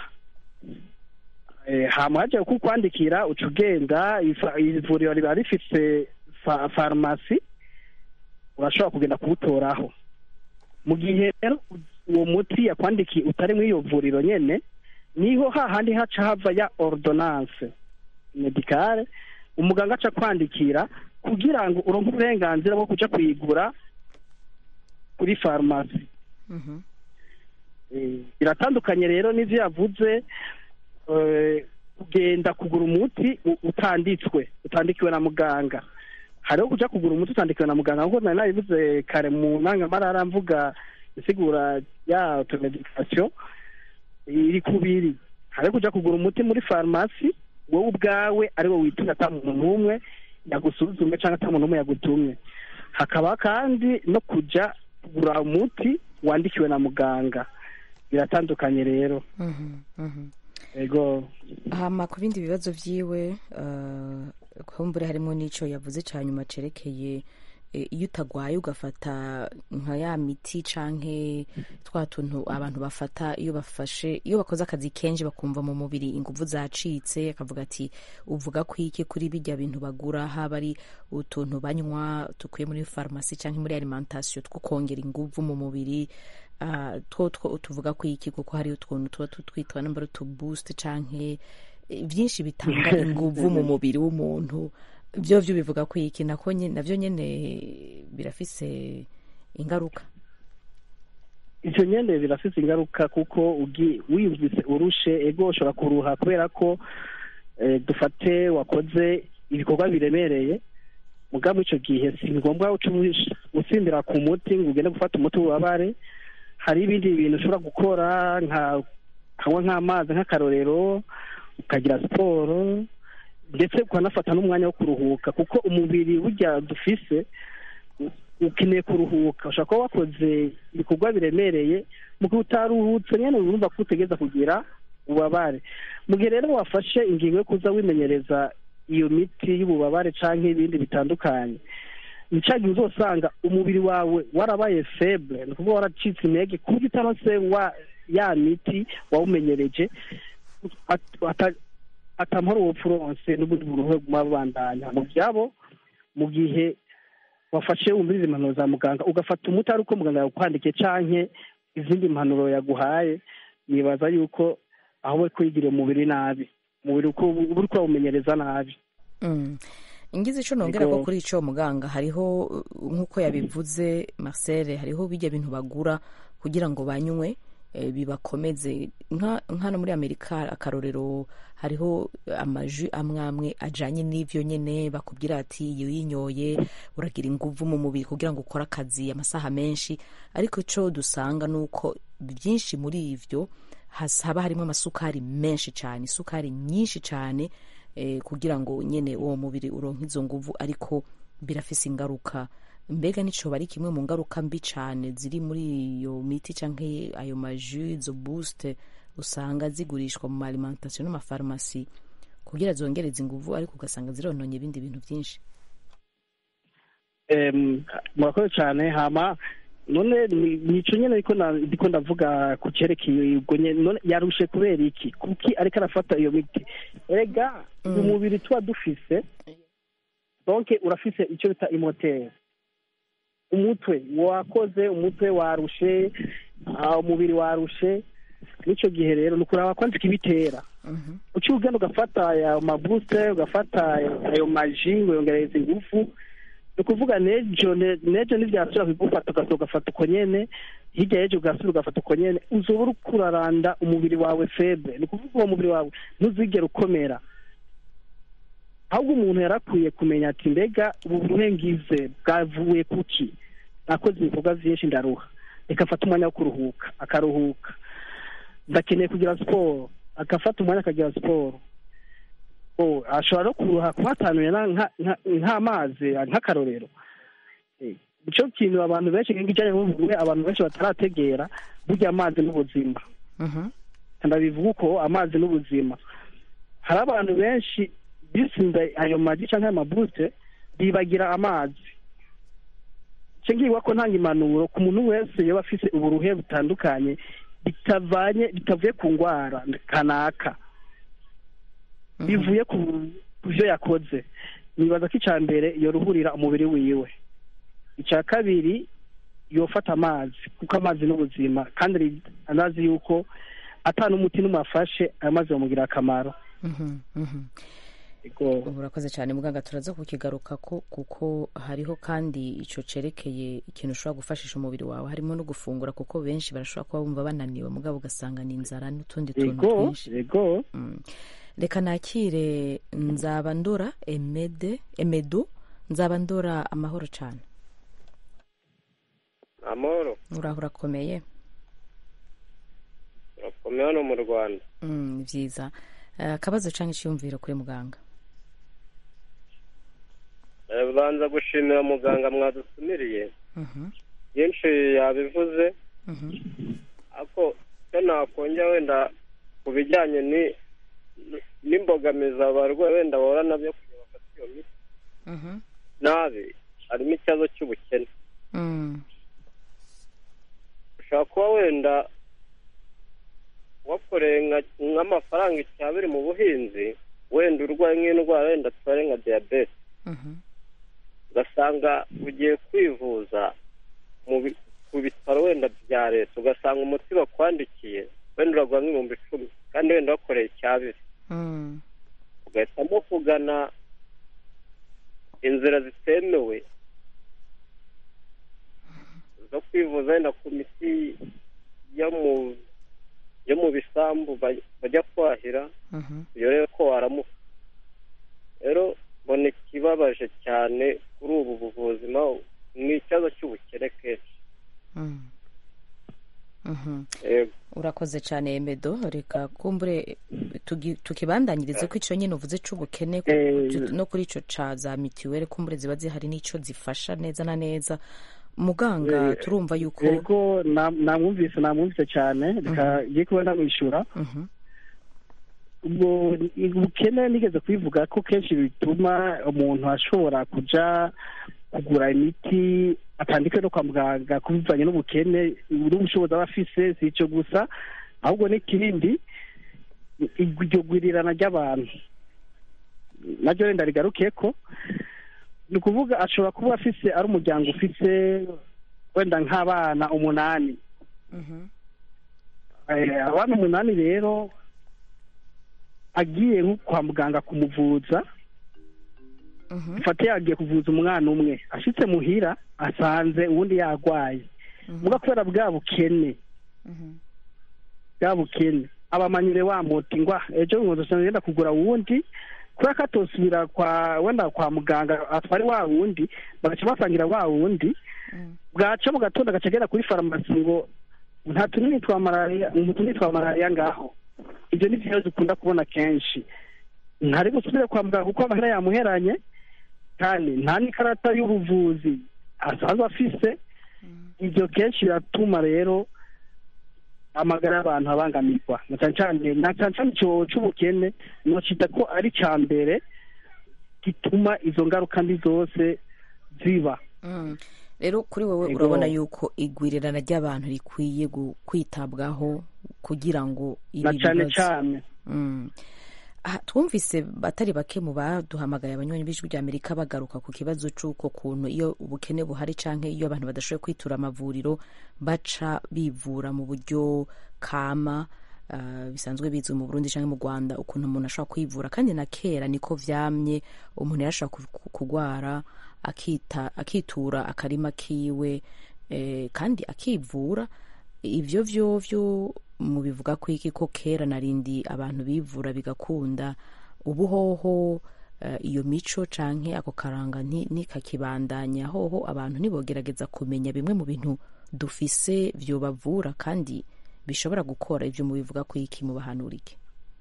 hama hagiye kukwandikira uca ugenda ivuriro riba rifite farumasi urashobora kugenda kuwutoraho mu gihe rero uwo muti yakwandikiye utari muri iyo vuriro nyine niho hahandi haca hava ya ordonance medicale umuganga aca kwandikira kugira ngo uronke uburenganzira bwo kuja kuyigura kuri farumasi biratandukanye rero n'ivyo yavuze kugenda kugura umuti utanditswe utandikiwe na muganga hariho kuja kugura umuti utandikiwe na muganga nkuko nari nabivuze kare mu ntangamarara mvuga isigura ya automedication iri kubiri hariho kuja kugura umuti muri farumasi wowe ubwawe ari wo witumye ata muntu n'umwe yagusuzume cyangwa ata muntu n'umwe yagutumye hakaba kandi no kuja kugura umuti wandikiwe na muganga biratandukanye rero ego hama ku bindi bibazo vyiwe kumbure harimo n'ico yavuze ca nyuma cerekeye iyo utagwaye ugafata nka ya miti canke twa tuntu abantu bafata iyo bafashe iyo bakoze akazi kenshi bakumva mu mubiri inguvu zacitse akavuga ati uvuga ko iki kuri bijya bintu bagura haba ari utuntu banywa tukuye muri farumasi canke muri alimentation two kongera inguvu mu mubiri uh, two two tuvuga ko iki kuko hari utuntu tuba tutwitwa namba utuboost canke byinshi bitanga inguvu mu mubiri w'umuntu byo byo bivuga ko iki nako navyo nyene birafise ingaruka ivyo nyene birafise ingaruka kuko wiyumvise urushe ego ushobora kuruha kubera ko dufate wakoze ibikorwa biremereye mugabo ico gihe si ngombwa usimbira ku muti ngo ugende gufata umuti w'ububabare hari ibindi bintu ushobora gukora nka kanywa nk'amazi nk'akarorero ukagira siporo ndetse ukanafata n'umwanya wo kuruhuka kuko umubiri burya dufise ukeneye kuruhuka ushobora kuba wakoze ibikorwa biremereye mu gihe utaruhutse nyine urumva ko utegereza kugira ububabare mu gihe rero wafashe ingingo yo kuza wimenyereza iyo miti y'ububabare cyangwa ibindi bitandukanye ni cya gihe uzosanga umubiri wawe warabaye feble ni ukuvuga waracitse intege ku buryo utarose wa ya miti wawumenyereje atamara ubupfuronse n'ubundi buruhe buguma bubandanya mu byabo mu gihe wafashe wumviriza impanuro za muganga ugafata umuti ari uko muganga yawukwandikiye canke izindi mpanuro yaguhaye nibaza yuko aho we kwigirira umubiri nabi umubiri uko uri kurawumenyereza nabi ingize ico nongera ko kuri ico muganga hariho nk'uko yabivuze Marcel hariho bijya bintu bagura kugira ngo banywe bibakomeze nk'ano muri amerika akarorero hariho amaju amwe amwe ajanye n'ivyo nyene bakubwira ati iyo yinyoye uragira inguvu mu mubiri kugira ngo ukore akazi amasaha menshi ariko ico dusanga nuko byinshi muri ivyo haba harimo amasukari menshi cyane isukari nyinshi cyane eh, kugira ngo nyene uwo mubiri uronke izo nguvu ariko birafise ingaruka mbega nico ari kimwe mu ngaruka mbi cyane ziri muri iyo miti canke ayo maju izo boost usanga zigurishwa mu alimentation n'amafarumasi kugira zongereze inguvu ariko ugasanga zirononye ibindi bintu byinshi murakoze cyane hama none ni- nico nyene ariko ndiko ndavuga ku cerekeye ubwo nyene none yarushe kubera iki kuki ariko arafata iyo miti erega uyu mubiri tuba dufise donc urafise icyo bita imoteri umutwe wakoze umutwe warushe ah, umubiri warushe n'icyo gihe rero ni ukuraba kwanza ikibitera uciye ugenda ugafata ayo mabusite ugafata ayo maji ngo yongereza ingufu ni ukuvuga nejo ne- nejo ntibyasubira kugufata ugasohoka ugafata uko nyene hirya y'ejo ugasubira ugafata uko nyene uzoba uriko uraranda umubiri wawe febre ni ukuvuga uwo mubiri wawe ntuzigere ukomera ahubwo umuntu yarakwiye kumenya ati mbega ubu burengize bwavuye kuki nakoze ibikorwa byinshi ndaruha reka afate umwanya wo kuruhuka akaruhuka ndakeneye kugira siporo agafata umwanya akagira siporo Oh, ashobora no kuruha kuhatanuye na- nka- nka- nk'amazi nk'akarorero Eh, nicyo kintu abantu benshi nk'ijyanye n'ubuvuwe abantu benshi batarategera burya amazi n'ubuzima ndabivuga uko amazi n'ubuzima hari abantu benshi bisinda ayo magi cyangwa ayo mabute bibagira amazi icyo ngibwa ko ntanga impanuro ku muntu wese yaba afite uburuhe butandukanye bitavanye bitavuye ku ndwara kanaka bivuye ku ku byo yakoze nibaza ko icya mbere yoruhurira umubiri wiwe icya kabiri yofata amazi kuko amazi n'ubuzima kandi ari- anazi yuko atanu umuti n'umwe afashe ayo mazi bamugira akamaro ubu urakoze cyane muganga turaza kukigaruka ko kuko hariho kandi icyo cerekeye ikintu ushobora gufashisha umubiri wawe harimo no gufungura kuko benshi barashobora kuba bumva bananiwe mugabo ugasanga ni inzara n'utundi tuntu yego twinshi yego reka nakire nzabandora emede emedu nzabandora amahoro cyane amahoro uraho urakomeye urakomeye hano mu rwanda Mm, ni byiza Eh, akabazo cyangwa icyiyumviro kuri muganga Eh, banza gushimira muganga mwadusumiriye Mhm, byinshi yabivuze mhm, ariko icyo nakongera wenda ku bijyanye ni- n'imbogamizi abarwayi wenda bahura nabyo kugira bafate iyo miti mhm, nabi harimo ikibazo cy'ubukene mm, ushobora kuba wenda wakoreye nka- nk'amafaranga icyabiri mu buhinzi wenda urwaye nk'indwara wenda tubare nka diyabete mhm, ugasanga ugiye kwivuza mu bi- ku bitaro wenda bya leta ugasanga umuti bakwandikiye wenda uragura nk'ibihumbi icumi kandi wenda wakoreye icyabiri mm, ugahitamo kugana inzira zitemewe zo kwivuza wenda ku miti yo mu yo mu bisambu baj- bajya kwahira mhm, iyo rero ko waramuka rero mbona ikibabaje cyane kuri ubu buvuzi naho ni ikibazo cy'ubukene kenshi mm, mhm. yego urakoze cyane emedo reka kumbure tugi- tukibandanyirize ko icyo nyine uvuze cy'ubukene ku- Eh, tu- no kuri icyo ca za mituweli kumbure ziba zihari n'icyo zifasha neza na neza muganga Eh, turumva yuko yego na- namwumvise namwumvise cyane reka ngiye kuba namwishyura Mhm, ubwo ubukene nigeze kubivuga ko kenshi bituma umuntu ashobora kuja kugura imiti atandikwe no kwa muganga ku bivanye n'ubukene n'ubushobozi aba afise si icyo gusa ahubwo n'ikindi iryo gwirirana ry'abantu naryo wenda rigaruke ko ni ukuvuga ashobora kuba afise ari umuryango ufise wenda nk'abana umunani mhm, Eh, abana umunani rero agiye nko kwa muganga kumuvuza mhm, fate yagiye kuvuza umwana umwe ashitse muhira asanze uwundi yarwaye muga kubera bwa bukene mhm, bwa bukene abamanyire wa muti ngwa ejo nkozo ngenda kugura wundi kubera ko atosubira kwa wenda kwa muganga atware wa wundi bagaca basangira wa wundi bwaca mu gatondo agaca agera kuri farumasi ngo nta tunini twa malariya utunini twa malariya ngaho ibyo ni byo dukunda kubona kenshi ntari gusubire kwa muganga kuko amahera yamuheranye kandi nta n'ikarata y'ubuvuzi asanzwe afise ibyo kenshi biratuma rero amagara y'abantu abangamirwa na cyane cyane na cyane cyane icyo cy'ubukene nocita ko ari icya mbere gituma izo ngaruka mbi zose ziba mm. rero kuri wowe Ego. urabona yuko igwirirana ry'abantu rikwiye gu- kwitabwaho kugira ngo na ibi cyane bibazo cyane Mm. Aha, twumvise batari bake mu baduhamagaye abanywanyi b'ijwi rya amerika bagaruka ku kibazo c'uko kuntu iyo ubukene buhari canke iyo abantu badashoboye kwitura amavuriro baca bivura mu buryo kama ah, bisanzwe bizwi mu burundi canke mu rwanda ukuntu umuntu ashobora kwivura kandi na kera niko vyamye umuntu yarashobora ku- kugwara akita akitura akarima kiwe eh, kandi akivura ivyo vyovyo mubivuga ko iki ko kera narindi abantu bivura bigakunda ubuhoho eh, iyo mico canke ako karanga nti- ntikakibandanya hoho abantu ntibogerageza kumenya bimwe mu bintu dufise vyobavura kandi bishobora gukora ivyo mubivuga ko iki mubahanura iki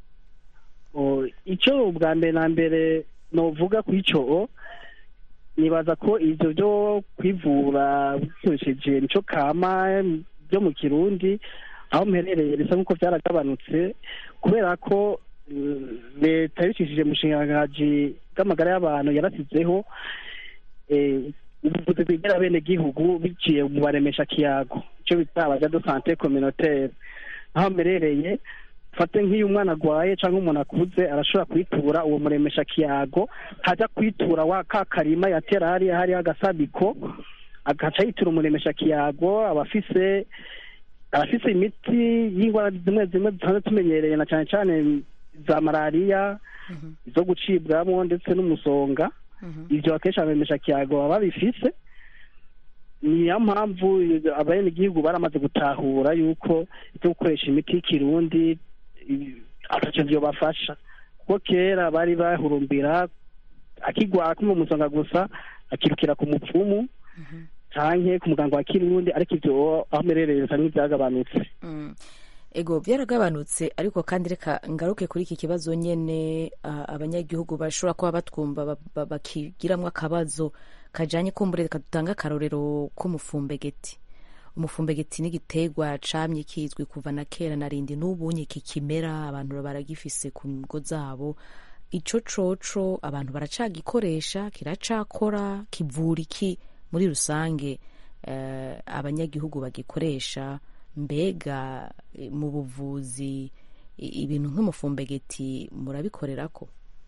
O, icyo ubwa mbere na mbere novuga ku icyo nibaza ko ibyo byo kwivura bikoresheje mico kama byo mu kirundi aho mperereye bisa nk'uko byaragabanutse kubera ko mm, leta yabicishije mu bushingangaji bw'amagara y'abantu yarasizeho eh, ubuvuzi bwegera bene gihugu biciye mu baremesha kiyago icyo bita abaja de sante communautaire aho mperereye fate nk'iyo umwana agwaye cyangwa umuntu akuze arashobora kwitura uwo muremesha kiyago hajya kwitura wa ka karima yatera hariya hariho agasabiko agaca yitura umuremesha kiyago aba afise arafise imiti y'indwara zimwe zimwe dusanzwe tumenyereye na cyane cyane za malariya izo gucibwamo ndetse n'umusonga ibyo akenshi abemesha kiyago baba babifise niyo mpamvu abenegihugu baramaze gutahura yuko ibyo gukoresha imiti y'ikirundi i- atacyo vyobafasha kuko kera bari bahurumbira akigwara kumva umusonga gusa akirukira ku mupfumu canke ku muganga wa kirundi ariko ivyo aho merereye bisa nk'ivyagabanutse Mm. ego byaragabanutse ariko kandi reka ngaruke kuri iki kibazo nyene ah, abanyagihugu bashobora kuba batwumva ba- ba- bakigiramwo akabazo kajanye kumbure reka dutange akarorero k'umufumbegeti umufumbegeti ni igiterwa camye kizwi kuva na kera narindi n'ubunye kikimera abantu baragifise ku ngo zabo ico coco abantu baracagikoresha kiracakora kivura iki muri rusange eh, abanyagihugu bagikoresha mbega eh, mu buvuzi i- ibintu nk'umufumbegeti murabikorerako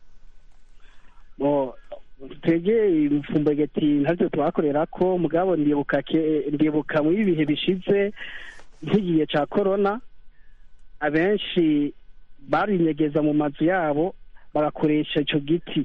Bo, twege imfumbegeti ntavyo twakorera ko mugabo ndibuka ke- ndibuka mu ibihe bishize nk'igihe ca corona abenshi barinyegeza mu mazu yabo bagakoresha ico giti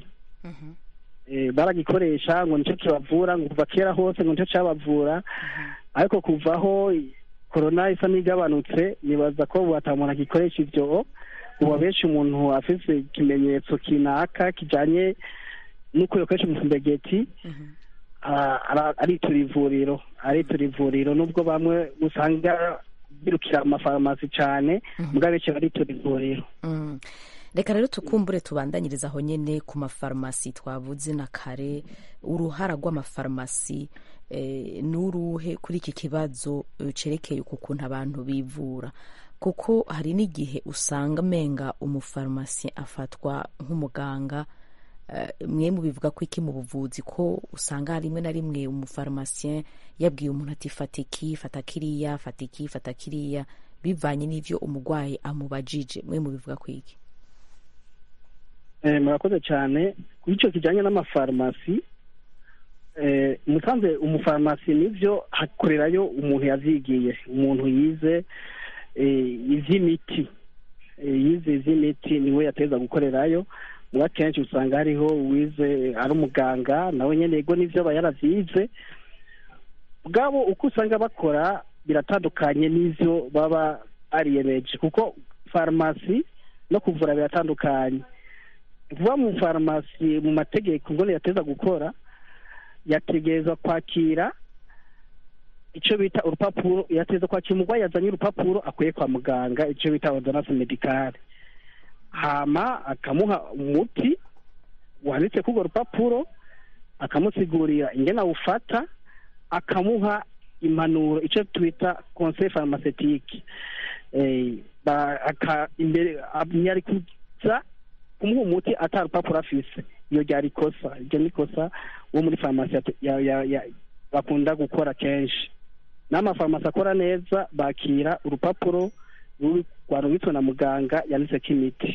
Eh, baragikoresha ngo nico kibavura ngo kuva kera hose ngo nico cabavura ariko kuvaho korona isa n'igabanutse nibaza ko ubu ata muntu agikoresha ivyo ubu abenshi umuntu afise ikimenyetso kinaka kijanye n'uko yokoresha umufumbegeti ara- ara- aritura ivuriro aritura ivuriro nubwo bamwe usanga birukira amafarumasi cane mugabo benshi baritura ivuriro Mm. reka rero tukumbure tubandanyiriza aho nyene ku mafarumasi twavuze na kare uruhara rw'amafarumasi eh, n'uruhe kuri iki kibazo eh, cerekeye uku kuntu abantu bivura kuko hari n'igihe usanga menga umufarumasi afatwa nk'umuganga eh, mwe mubivuga ko iki mu buvuzi ko usanga rimwe na rimwe umufarumasiyen yabwiye umuntu ati fata iki fata kiriya fata iki fata kiriya bivanye n'ivyo umurwayi amubajije mwe mubivuga ko iki Eh, murakoze cyane kuri icyo kijyanye n'amafarumasi eh, musanze umufarumasi nibyo hakorerayo umuntu yavyigiye umuntu yize eh, ivy'imiti Eh, yize ivy'imiti niwe yateza gukorerayo muba kenshi usanga hariho uwize ari umuganga nawe nyene yego nivyo aba yaravyize bwabo uko usanga bakora biratandukanye n'ivyo baba ariyemeje kuko farumasi no kuvura biratandukanye vuba mu farumasi mu mategeko ngo yateza gukora yategerezwa kwakira icyo bita urupapuro yateza kwakira umurwayi yazanye urupapuro akwiye kwa muganga icyo bita ordonnance medicale hama akamuha umuti wanditse kuri urwo rupapuro akamusigurira ingene awufata akamuha impanuro icyo twita conseil pharmaceutique eh, ba- aka- imbere yari kuza kumuha umuti ata rupapuro afise iyo ryari ikosa iryo ni ikosa wo muri farumasi yate- ya- ya- ya- bakunda gukora kenshi n'amafarumasi akora neza bakira urupapuro rwarungitswe na muganga yanditseko imiti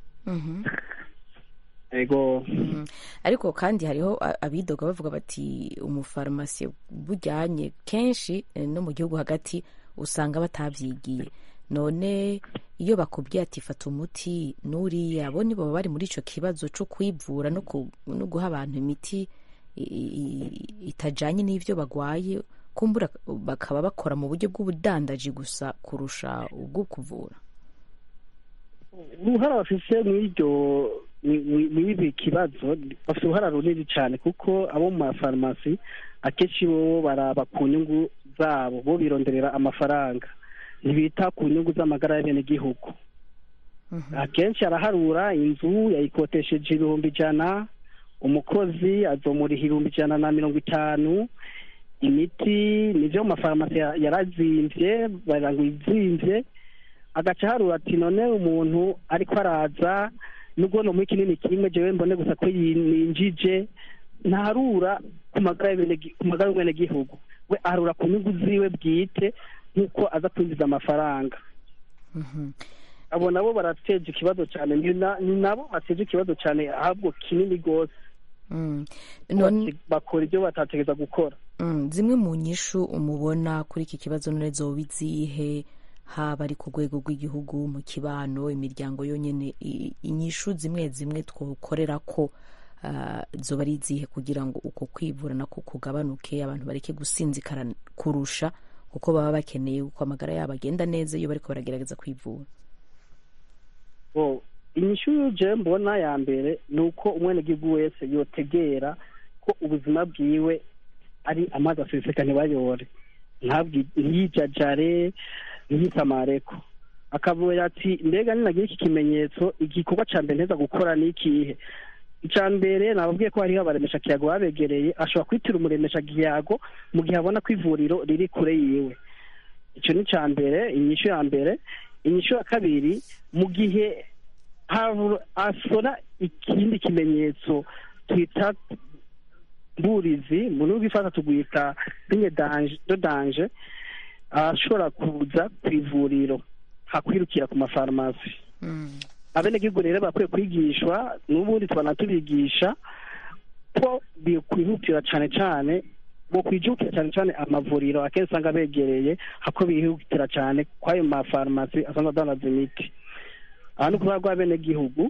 ego ariko kandi hariho abidoga bavuga bati umufarumasi bujyanye kenshi no mu gihugu hagati usanga batabyigiye none iyo bakubwiye ati fata umuti n'uriya bo nibo baba bari muri icyo kibazo cyo kwivura no guha abantu imiti itajyanye n'ibyo bagwaye kumbura bakaba bakora mu buryo bw'ubudandaji gusa kurusha ubwo kuvura uruhara bafite mw'iryo mw'ibi kibazo bafite uruhara runini cyane kuko abo mu mafarumasi akenshi bo baraba ku nyungu zabo bo bironderera amafaranga ntibita ku nyungu z'amagara y'abenegihugu akenshi araharura inzu yayikotesheje ibihumbi ijana umukozi azomuriha ibihumbi ijana na mirongo itanu imiti nibyo mu mafarumasi yarazimbye baragira ngo izimbye agaca aharura ati none umuntu ariko araza nubwo no muri kinini kimwe jewe mbone gusa ko ninjije ntarura ku magara y'umwenegihugu we aharura ku nyungu ziwe bwite nk'uko aza kwinjiza amafaranga abo nabo barateje ikibazo cyane ni nabo bateje ikibazo cyane ahubwo kinini rwose bakora ibyo batategereza gukora zimwe mu nyishu umubona kuri iki kibazo none zoba izihe haba ari ku rwego rw'igihugu mu kibano imiryango yonyine inyishu zimwe zimwe twakorera ko zoba ari izihe kugira ngo uko kwivura nako kugabanuke abantu bareke gusinzikara kurusha kuko baba bakeneye uko amagara yabo agenda neza iyo bariko baragerageza kwivura inyishu y'uje mbona ya mbere ni uko umwenegihugu wese yotegera ko ubuzima bwiwe ari amazi aseseka ntibayore ntiyijajare ntiyitamareko akavuga ati mbega ninagira iki kimenyetso igikorwa cya mbere nteza gukora ni ikihe icya mbere nababwiye ko hariho abaremesha kiyago babegereye ashobora kwitira umuremesha kiyago mu gihe abona ko ivuriro riri kure yiwe icyo ni icya mbere inyishu ya mbere inyishu ya kabiri mu gihe asora ikindi kimenyetso twita mburizi mu rurimi rw'ifata tugwita rinye do danje ashobora kuza ku ivuriro hakwirukira ku mafarumasi abenegihugu rero bakwiye kwigishwa n'ubundi tubona tubigisha ko bikwihutira cyane cyane bo kwijukira cyane cyane amavuriro akenshi usanga begereye hako bihutira cyane kw'ayo mafarumasi asanzwe adandaza imiti aha ni ukuvuga rw'abenegihugu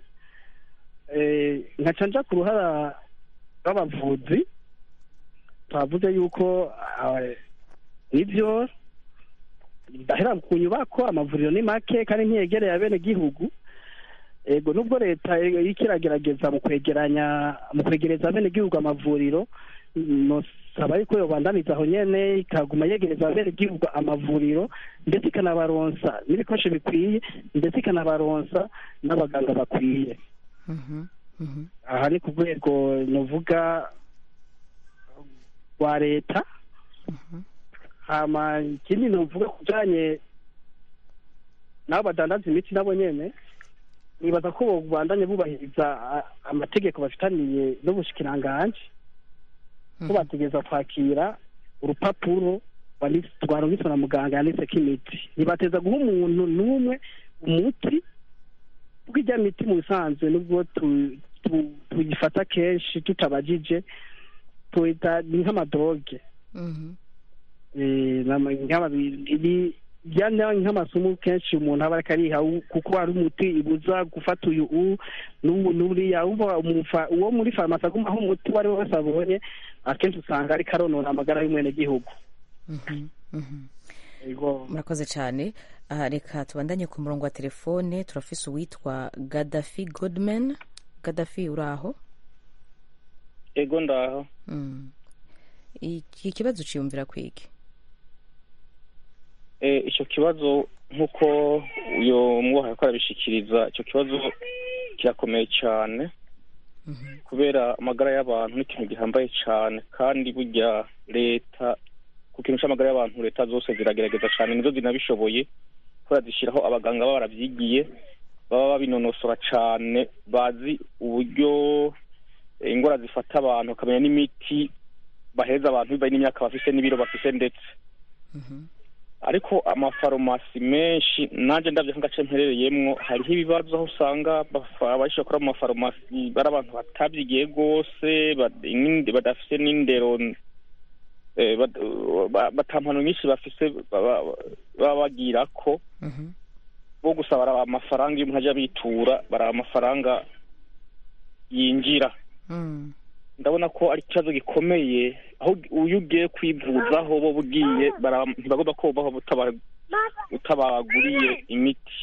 nkaca nja ku ruhara rw'abavuzi twavuze yuko nibyo ndahera ku nyubako amavuriro ni make kandi ntiyegereye abenegihugu ego nubwo leta iriko iragerageza mu kwegeranya mu kwegereza abenegihugu amavuriro nosaba yuko yobandaniza aho nyene ikaguma yegereza abenegihugu amavuriro ndetse ikanabaronsa n'ibikoresho bikwiye ndetse ikanabaronsa n'abaganga bakwiye aha ni ku rwego novuga rwa leta hama ikindi novuga ku bijanye nabo badandaza imiti nabo nyene nibaza ko bandanye bubahiriza amategeko bafitaniye n'ubushikiranganje ko bategereza kwakira urupapuro rwarungitswe na muganga yanditseko imiti ntibateza guha umuntu n'umwe umuti kuko ijya miti mu bisanzwe nubwo tuyifata kenshi tutabajije tuyita ni nk'amadoge byana nk'amasomo kenshi umuntu aba ariko ariha kuko hari umuti ibuza gufata uyu n'uriya uwo muri farumasi agumaho umuti uwo ari we wese abonye akenshi usanga ariko aronona amagara y'umwenegihugu murakoze cyane aha reka tubandanye ku murongo wa telefone turafise uwitwa gadafi godman gadafi uri aho ego ndaho iki kibazo uciyumvira kwiki icyo kibazo nk'uko uyu mwuha ko arabishikiriza icyo kibazo kirakomeye cyane kubera amagara y'abantu ni ikintu gihambaye cyane kandi burya leta ku kintu cy'amagara y'abantu leta zose ziragerageza cyane nizo zinabishoboye kubera zishyiraho abaganga baba barabyigiye baba babinonosora cyane bazi uburyo indwara zifata abantu bakamenya n'imiti bahereza abantu bibaye n'imyaka bafise n'ibiro bafise ndetse ariko amafarumasi menshi nanjye ndabyo nk'agace mperereyemwo hariho ibibazo aho usanga bafa- abashobora gukora mu mafarumasi bari abantu batabyigiye rwose bad- n'inde- badafise n'indero eh, bad- ba- batampano nyinshi bafise baba baba bagira ko bo gusa baraba amafaranga iyo umuntu ajya bitura baraba amafaranga yinjira ndabona ko ari ikibazo gikomeye aho iyo ugiye kwivuzaho bo ugiye bara- ntibagomba kubaho utaba- utabaguriye imiti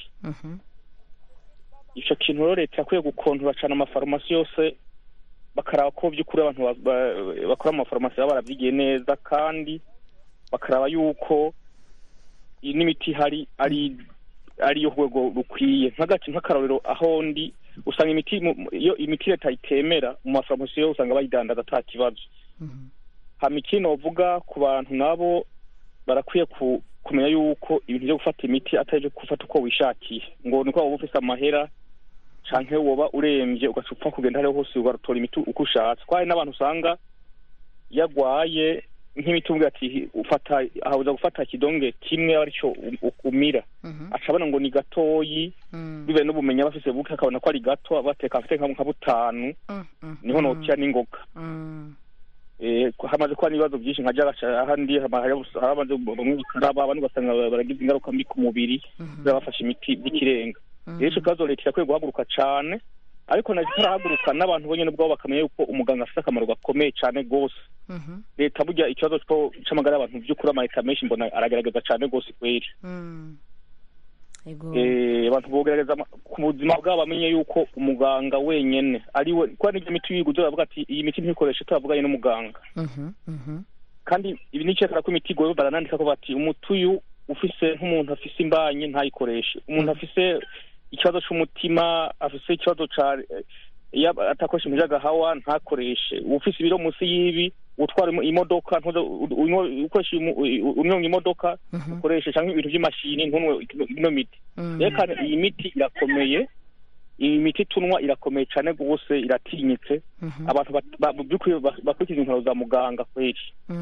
icyo kintu rero leta yakwiye gukontora cyane amafarumasi yose bakaraba ko by'ukuri abantu ba- ba- bakora mu mafarumasi baba barabyigiye neza kandi bakaraba yuko iyi n'imiti ihari ari ari yo rwego rukwiye nk'agace nk'akarorero aho ndi usanga imiti mu- iyo imiti leta itemera mu mafarumasi yo usanga bayidandaza ata kibazo hama ikindi novuga ku bantu nabo barakwiye ku- kumenya yuko ibintu byo gufata imiti atari byo gufata uko wishakiye ngo niko waba ufise amahera canke woba uremvye ugaca upfa kugenda hariho hose ugatora imiti uko ushatse ko hari n'abantu usanga yagwaye nk'imiti umbwira ati ufata ahabuza gufata ikidonge kimwe aba aricyo u- u- umira aca abona ngo ni gatoyi bibaye n'ubumenyi aba afise buke akabona ko ari gato bateka afite nka nka butanu niho nokira n'ingoga Eh, ko hamaze kuba n'ibibazo byinshi nka jagaca ahandi hama- hari abamaze bamwe bakaraba abandi ugasanga baragize ingaruka mbi ku mubiri kubera bafashe imiti by'ikirenga rero ico kibazo leta irakwiye guhaguruka cane ariko nazo itarahaguruka n'abantu bonyene ubwabo bakamenya yuko umuganga afite akamaro gakomeye cane gose leta burya ikibazo co- c'amagara y'abantu by'ukuri amaleta menshi mbona aragerageza cane gose kweri Eh, abantu bogerageza ama- ku buzima bwabo bamenye yuko umuganga wenyene ari we kuba n'ibyo miti wiguze bavuga ati iyi miti ntikoreshe turavuganye n'umuganga kandi ibi nicekara ko imiti igoye baranandika ko bati umuti uyu ufise nk'umuntu afise imbanye ntayikoreshe umuntu afise ikibazo c'umutima afise ikibazo ca iyo atakoresha imiti y'agahawa ntakoreshe ufise ibiro munsi y'ibi utwara imo- imodoka ntuze u- unywa- ukoresha imu- u- unyonga imodoka ukoreshe canke ibintu vy'imashini ntunwe ino miti rero kandi iyi miti irakomeye iyi miti tunwa irakomeye cane gose iratinyitse abantu bat- ba- by'ukuri ba- bakurikiza intwaro za muganga kweri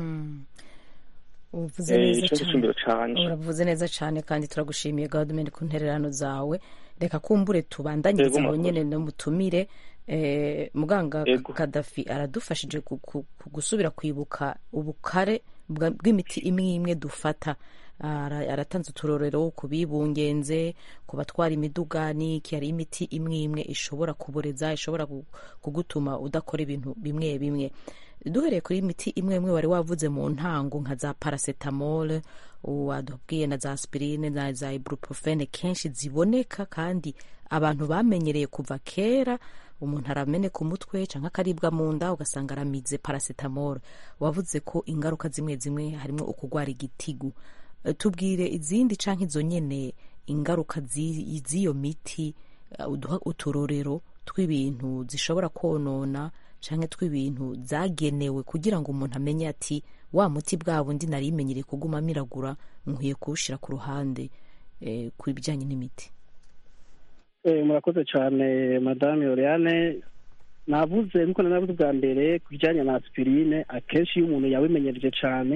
uvuze Eh, neza ico cyane gisumbiro canje uravuze neza cyane kandi turagushimiye gahunda ku ntererano zawe reka kumbure tubandanyirize Yego, aho murakoze. nyene n'umutumire eh, muganga Yego. kadafi aradufashije ku- ku- ku gusubira kwibuka ubukare bwa- bw'imiti imwe imwe dufata Ara- aratanze uturorero ku bibungenze ku batwara imiduga n'iki hari imiti imwe imwe ishobora kuboreza ishobora gu- kugutuma udakora ibintu bimwe bimwe duhereye kuri imiti imwe imwe wari wavuze mu ntango nka za paracetamol wadubwiye na za aspirine na za ibuprofene kenshi ziboneka kandi abantu bamenyereye kuva kera umuntu arameneka umutwe cyangwa akaribwa mu nda ugasanga aramize paracetamol wavuze ko ingaruka zimwe zimwe harimo ukugwara igitigu Eh, tubwire izindi canke izo nyene ingaruka zi- z'iyo miti eh, uduha uturorero tw'ibintu zishobora konona canke tw'ibintu zagenewe kugira ngo umuntu amenye ati wa muti bwa bundi nari imenyereye kuguma miragura nkwiye kuwushira ku ruhande eh, ku bijyanye n'imiti Eh, murakoze cyane madame Oriane navuze nkuko nanavuze bwa mbere ku bijyanye na aspirine akenshi iyo umuntu yabimenyereje cyane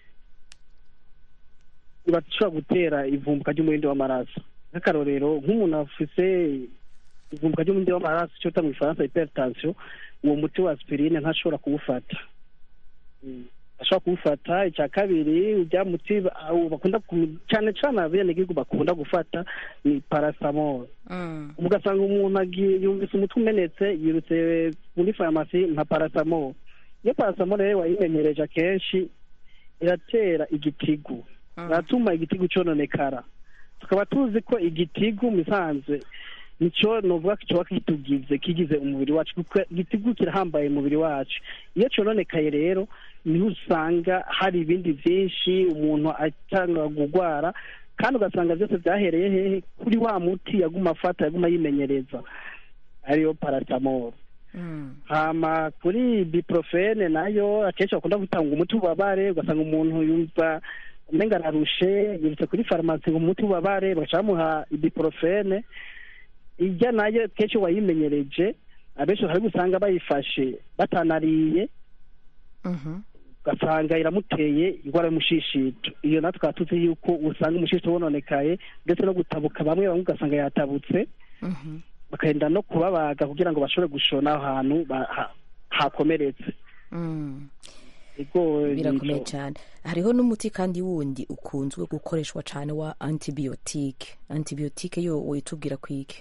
bashobora gutera ivumbuka ry'umurindi w'amaraso nk'akarorero nk'umuntu afise ivumbuka ry'umurindi w'amaraso icyo bita mu gifaransa hypertension uwo muti wa aspirine ntashobora kuwufata Mm. ashobora kuwufata icya kabiri ujya muti ba- bakunda ku- cyane cyane abenegihugu bakunda gufata ni paracetamol ugasanga umuntu agiye yumvise umutwe umenetse yirutse muri farumasi nka paracetamol iyo paracetamol rero wayimenyereje akenshi iratera igitigu iratuma igitigu cyononekara tukaba tuzi ko igitigu mu isanzwe nicyo nuvuga ko kiba kitugize kigize umubiri wacu kuko igitigu kirahambaye umubiri wacu iyo cyononekaye rero niho usanga hari ibindi byinshi umuntu atanga gurwara kandi ugasanga byose byahereye hehe kuri wa muti yaguma afata yaguma yimenyereza ariyo paracetamol hama kuri biprofene nayo akenshi bakunda gutanga umuti w'ububabare ugasanga umuntu yumva umenga ararushe yirutse kuri farumasi ngo umuti w'ububabare bagaca bamuha ibuprofene ijya nayo kenshi wayimenyereje abenshi hari gusanga bayifashe batanariye ugasanga iramuteye indwara y'umushishito iyo natwe tukaba tuzi yuko usanga umushishito wononekaye ndetse no gutabuka bamwe bamwe ugasanga yatabutse bakagenda no kubabaga kugira ngo bashobore gushona aho hantu ba- ha- hakomeretse Mm. Ego, birakomeye nico. cyane hariho n'umuti kandi wundi ukunzwe gukoreshwa cyane wa antibiyotike antibiyotike yo witubwira kwiki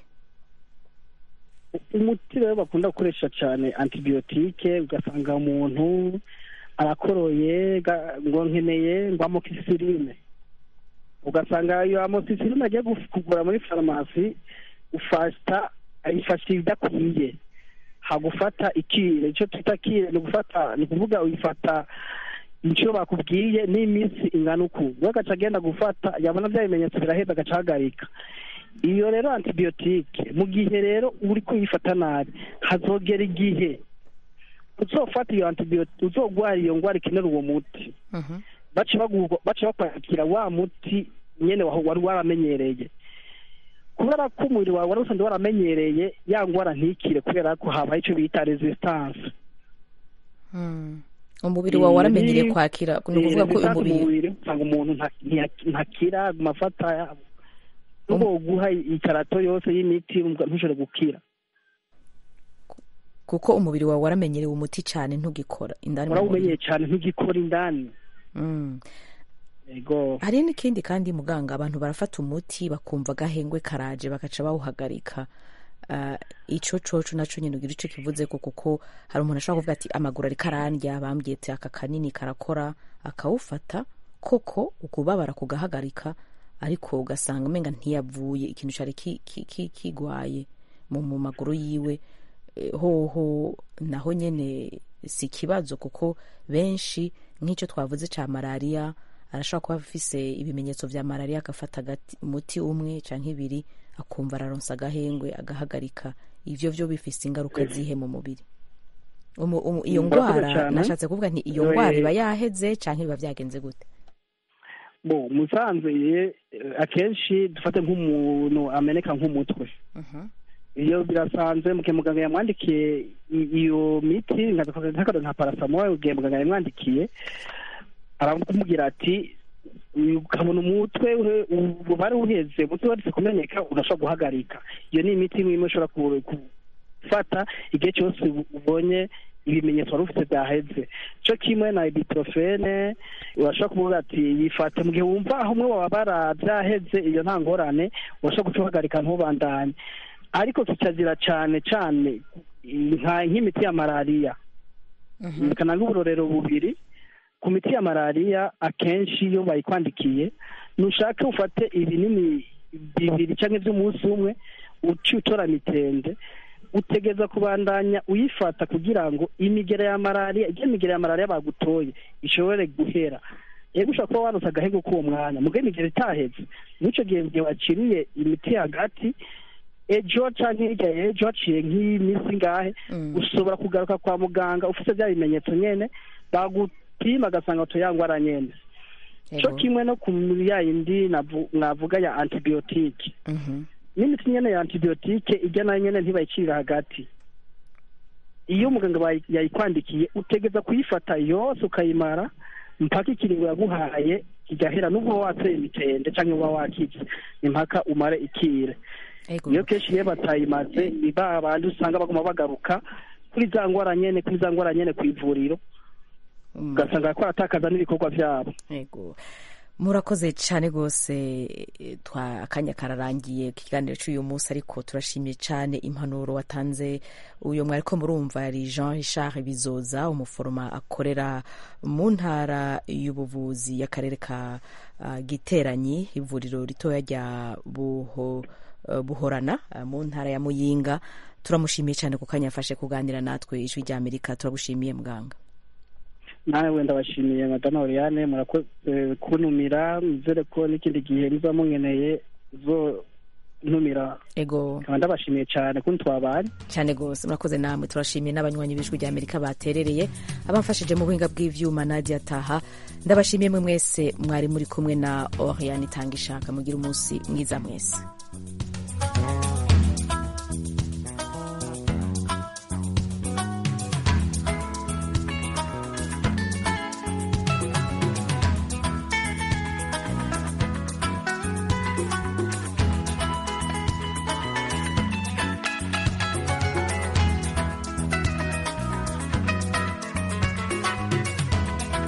umuti rero bakunda gukoresha cyane antibiyotike ugasanga umuntu arakoroye ga- ngo nkeneye ngo amoxicilline ugasanga iyo amoxicilline agiye guf- kugura muri farumasi ufata ayifasha ibidakwiye hagufata ikire icyo twita kire ni ugufata ni ukuvuga uyifata icyo bakubwiye n'iminsi ingana uku we agaca agenda gufata yabona bya bimenyetso biraheza agaca ahagarika iyo rero antibiyotike mu gihe rero uri kuyifata nabi hazogera igihe uzofata iyo antibiyotike uzogwara iyo ndwara ikenera uwo muti baca bagu- baca bakwakira wa muti nyene waho wari waramenyereye kubera ko umubiri wawe wari usanzwe waramenyereye ya ndwara ntikire kubera ko habaye icyo bita resistance umubiri wawe waramenyereye Ni- kwakira ni ni ukuvuga ko resistance mu umubiri mubiri usanga umuntu nta- ntiya- ntakira aguma afata nubwo guha ikarato yose y'imiti ntushobore gukira kuko umubiri wawe waramenyerewe umuti cyane ntugikora indani mu mubiri warawumenyeye cyane ntugikora indani Mm. ego hari n'ikindi kandi muganga abantu barafata umuti bakumva agahengwe karaje bagaca bawuhagarika Ah, ico coco naco nyine ugira ico kivuze ko kuko hari umuntu ashobora kuvuga ati amaguru ariko arandya bambwiye ati aka kanini karakora akawufata koko ukubabara kugahagarika ariko ugasanga umenga ntiyavuye ikintu cari ki- ki- ki- kigwaye mu mu maguru yiwe Eh, hoho naho nyene si ikibazo kuko benshi nk'icyo twavuze ca malariya arashobora kuba afise ibimenyetso vya malariya agafata agati- umuti umwe canke ibiri akumva araronsa agahengwe agahagarika ivyo vyo bifise ingaruka zihe mu mubiri Umu- umu- iyo Murakoze ndwara cane. nashatse kuvuga nti iyo Eh, ndwara iba yaheze canke biba vyagenze gute bo musanze eh, akenshi dufate nk'umuntu ameneka nk'umutwe iyo birasanzwe mu gihe muganga yamwandikiye i- iyo miti nk'akarero nka parasamol mu gihe muganga yamwandikiye aramubwira ati ukabona umutwe uhe- ububare uheze umutwe waretse kumeneka urashobora guhagarika iyo ni imiti imwe imwe ushobora ku- gufata igihe cyose ubonye ibimenyetso wari ufite byaheze cyo kimwe na ibuprofene urashobora kuvuga ati yifate mu gihe wumva aho umwe wababara byaheze iyo nta ngorane urashobora guca uhagarika ntubandanye ariko kikazira cyane cyane nka- nk'imiti ya malariya bikana nk'uburorero bubiri ku miti ya malariya akenshi iyo bayikwandikiye nushake ufate ibinini bibiri cyangwa iby'umunsi umwe uci utora mitende utegeza kubandanya uyifata kugira ngo imigera ya malariya igihe imigera ya malariya bagutoye ishobore guhera yego ushobora kuba waronse agahego k'uwo mwanya mugo imigera itaheze n'icyo gihe mu gihe waciriye imiti hagati ejo canke hirya y'ejo haciye nk'iminsi ngahe ushobora kugaruka kwa muganga ufite bya bimenyetso nyene bagupima agasanga utuyangwara nyene co kimwe no ku ya yindi navu- navuga ya antibiyotike n'imiti nyene ya antibiyotike ijya nayo nyene ntibayicirira hagati iyo umuganga bayi- yayikwandikiye utegeza kuyifata yose ukayimara mpaka ikiringo yaguhaye kigahera n'ubwo wowe wateye imitende canke uba wakize ni mpaka umare ikire iyo kenshi iyo batayimaze ni ba bandi usanga baguma bagaruka kuri za ngwara nyene kuri za ngwara nyene kw'ivuriro ugasanga ko aratakaza n'ibikorwa vyabo yego murakoze cyane rwose eh, twa akanya kararangiye ku kiganiro cy'uyu munsi ariko turashimiye cyane impanuro watanze uyu mwariko murumva yari jean richard bizoza umuforoma akorera mu ntara y'ubuvuzi y'akarere ka ah, giteranyi ivuriro ritoya rya buho eh, buhorana ah, mu ntara ya muyinga turamushimiye cyane ku kanya yafashe kuganira natwe ijwi rya amerika turagushimiye muganga nawe wenda bashimiye madame oriane murakoze kuntumira nizere ko n'ikindi gihe niba munkeneye zo ntumira ego nkaba ndabashimiye cyane kundi twabanye cyane rwose murakoze namwe turashimiye n'abanywanyi b'ijwi rya amerika baterereye abamfashije mu buhinga bw'ivyuma nadia taha ndabashimiye mwe mwese mwari muri kumwe na oriane itanga ishaka mugire umunsi mwiza mwese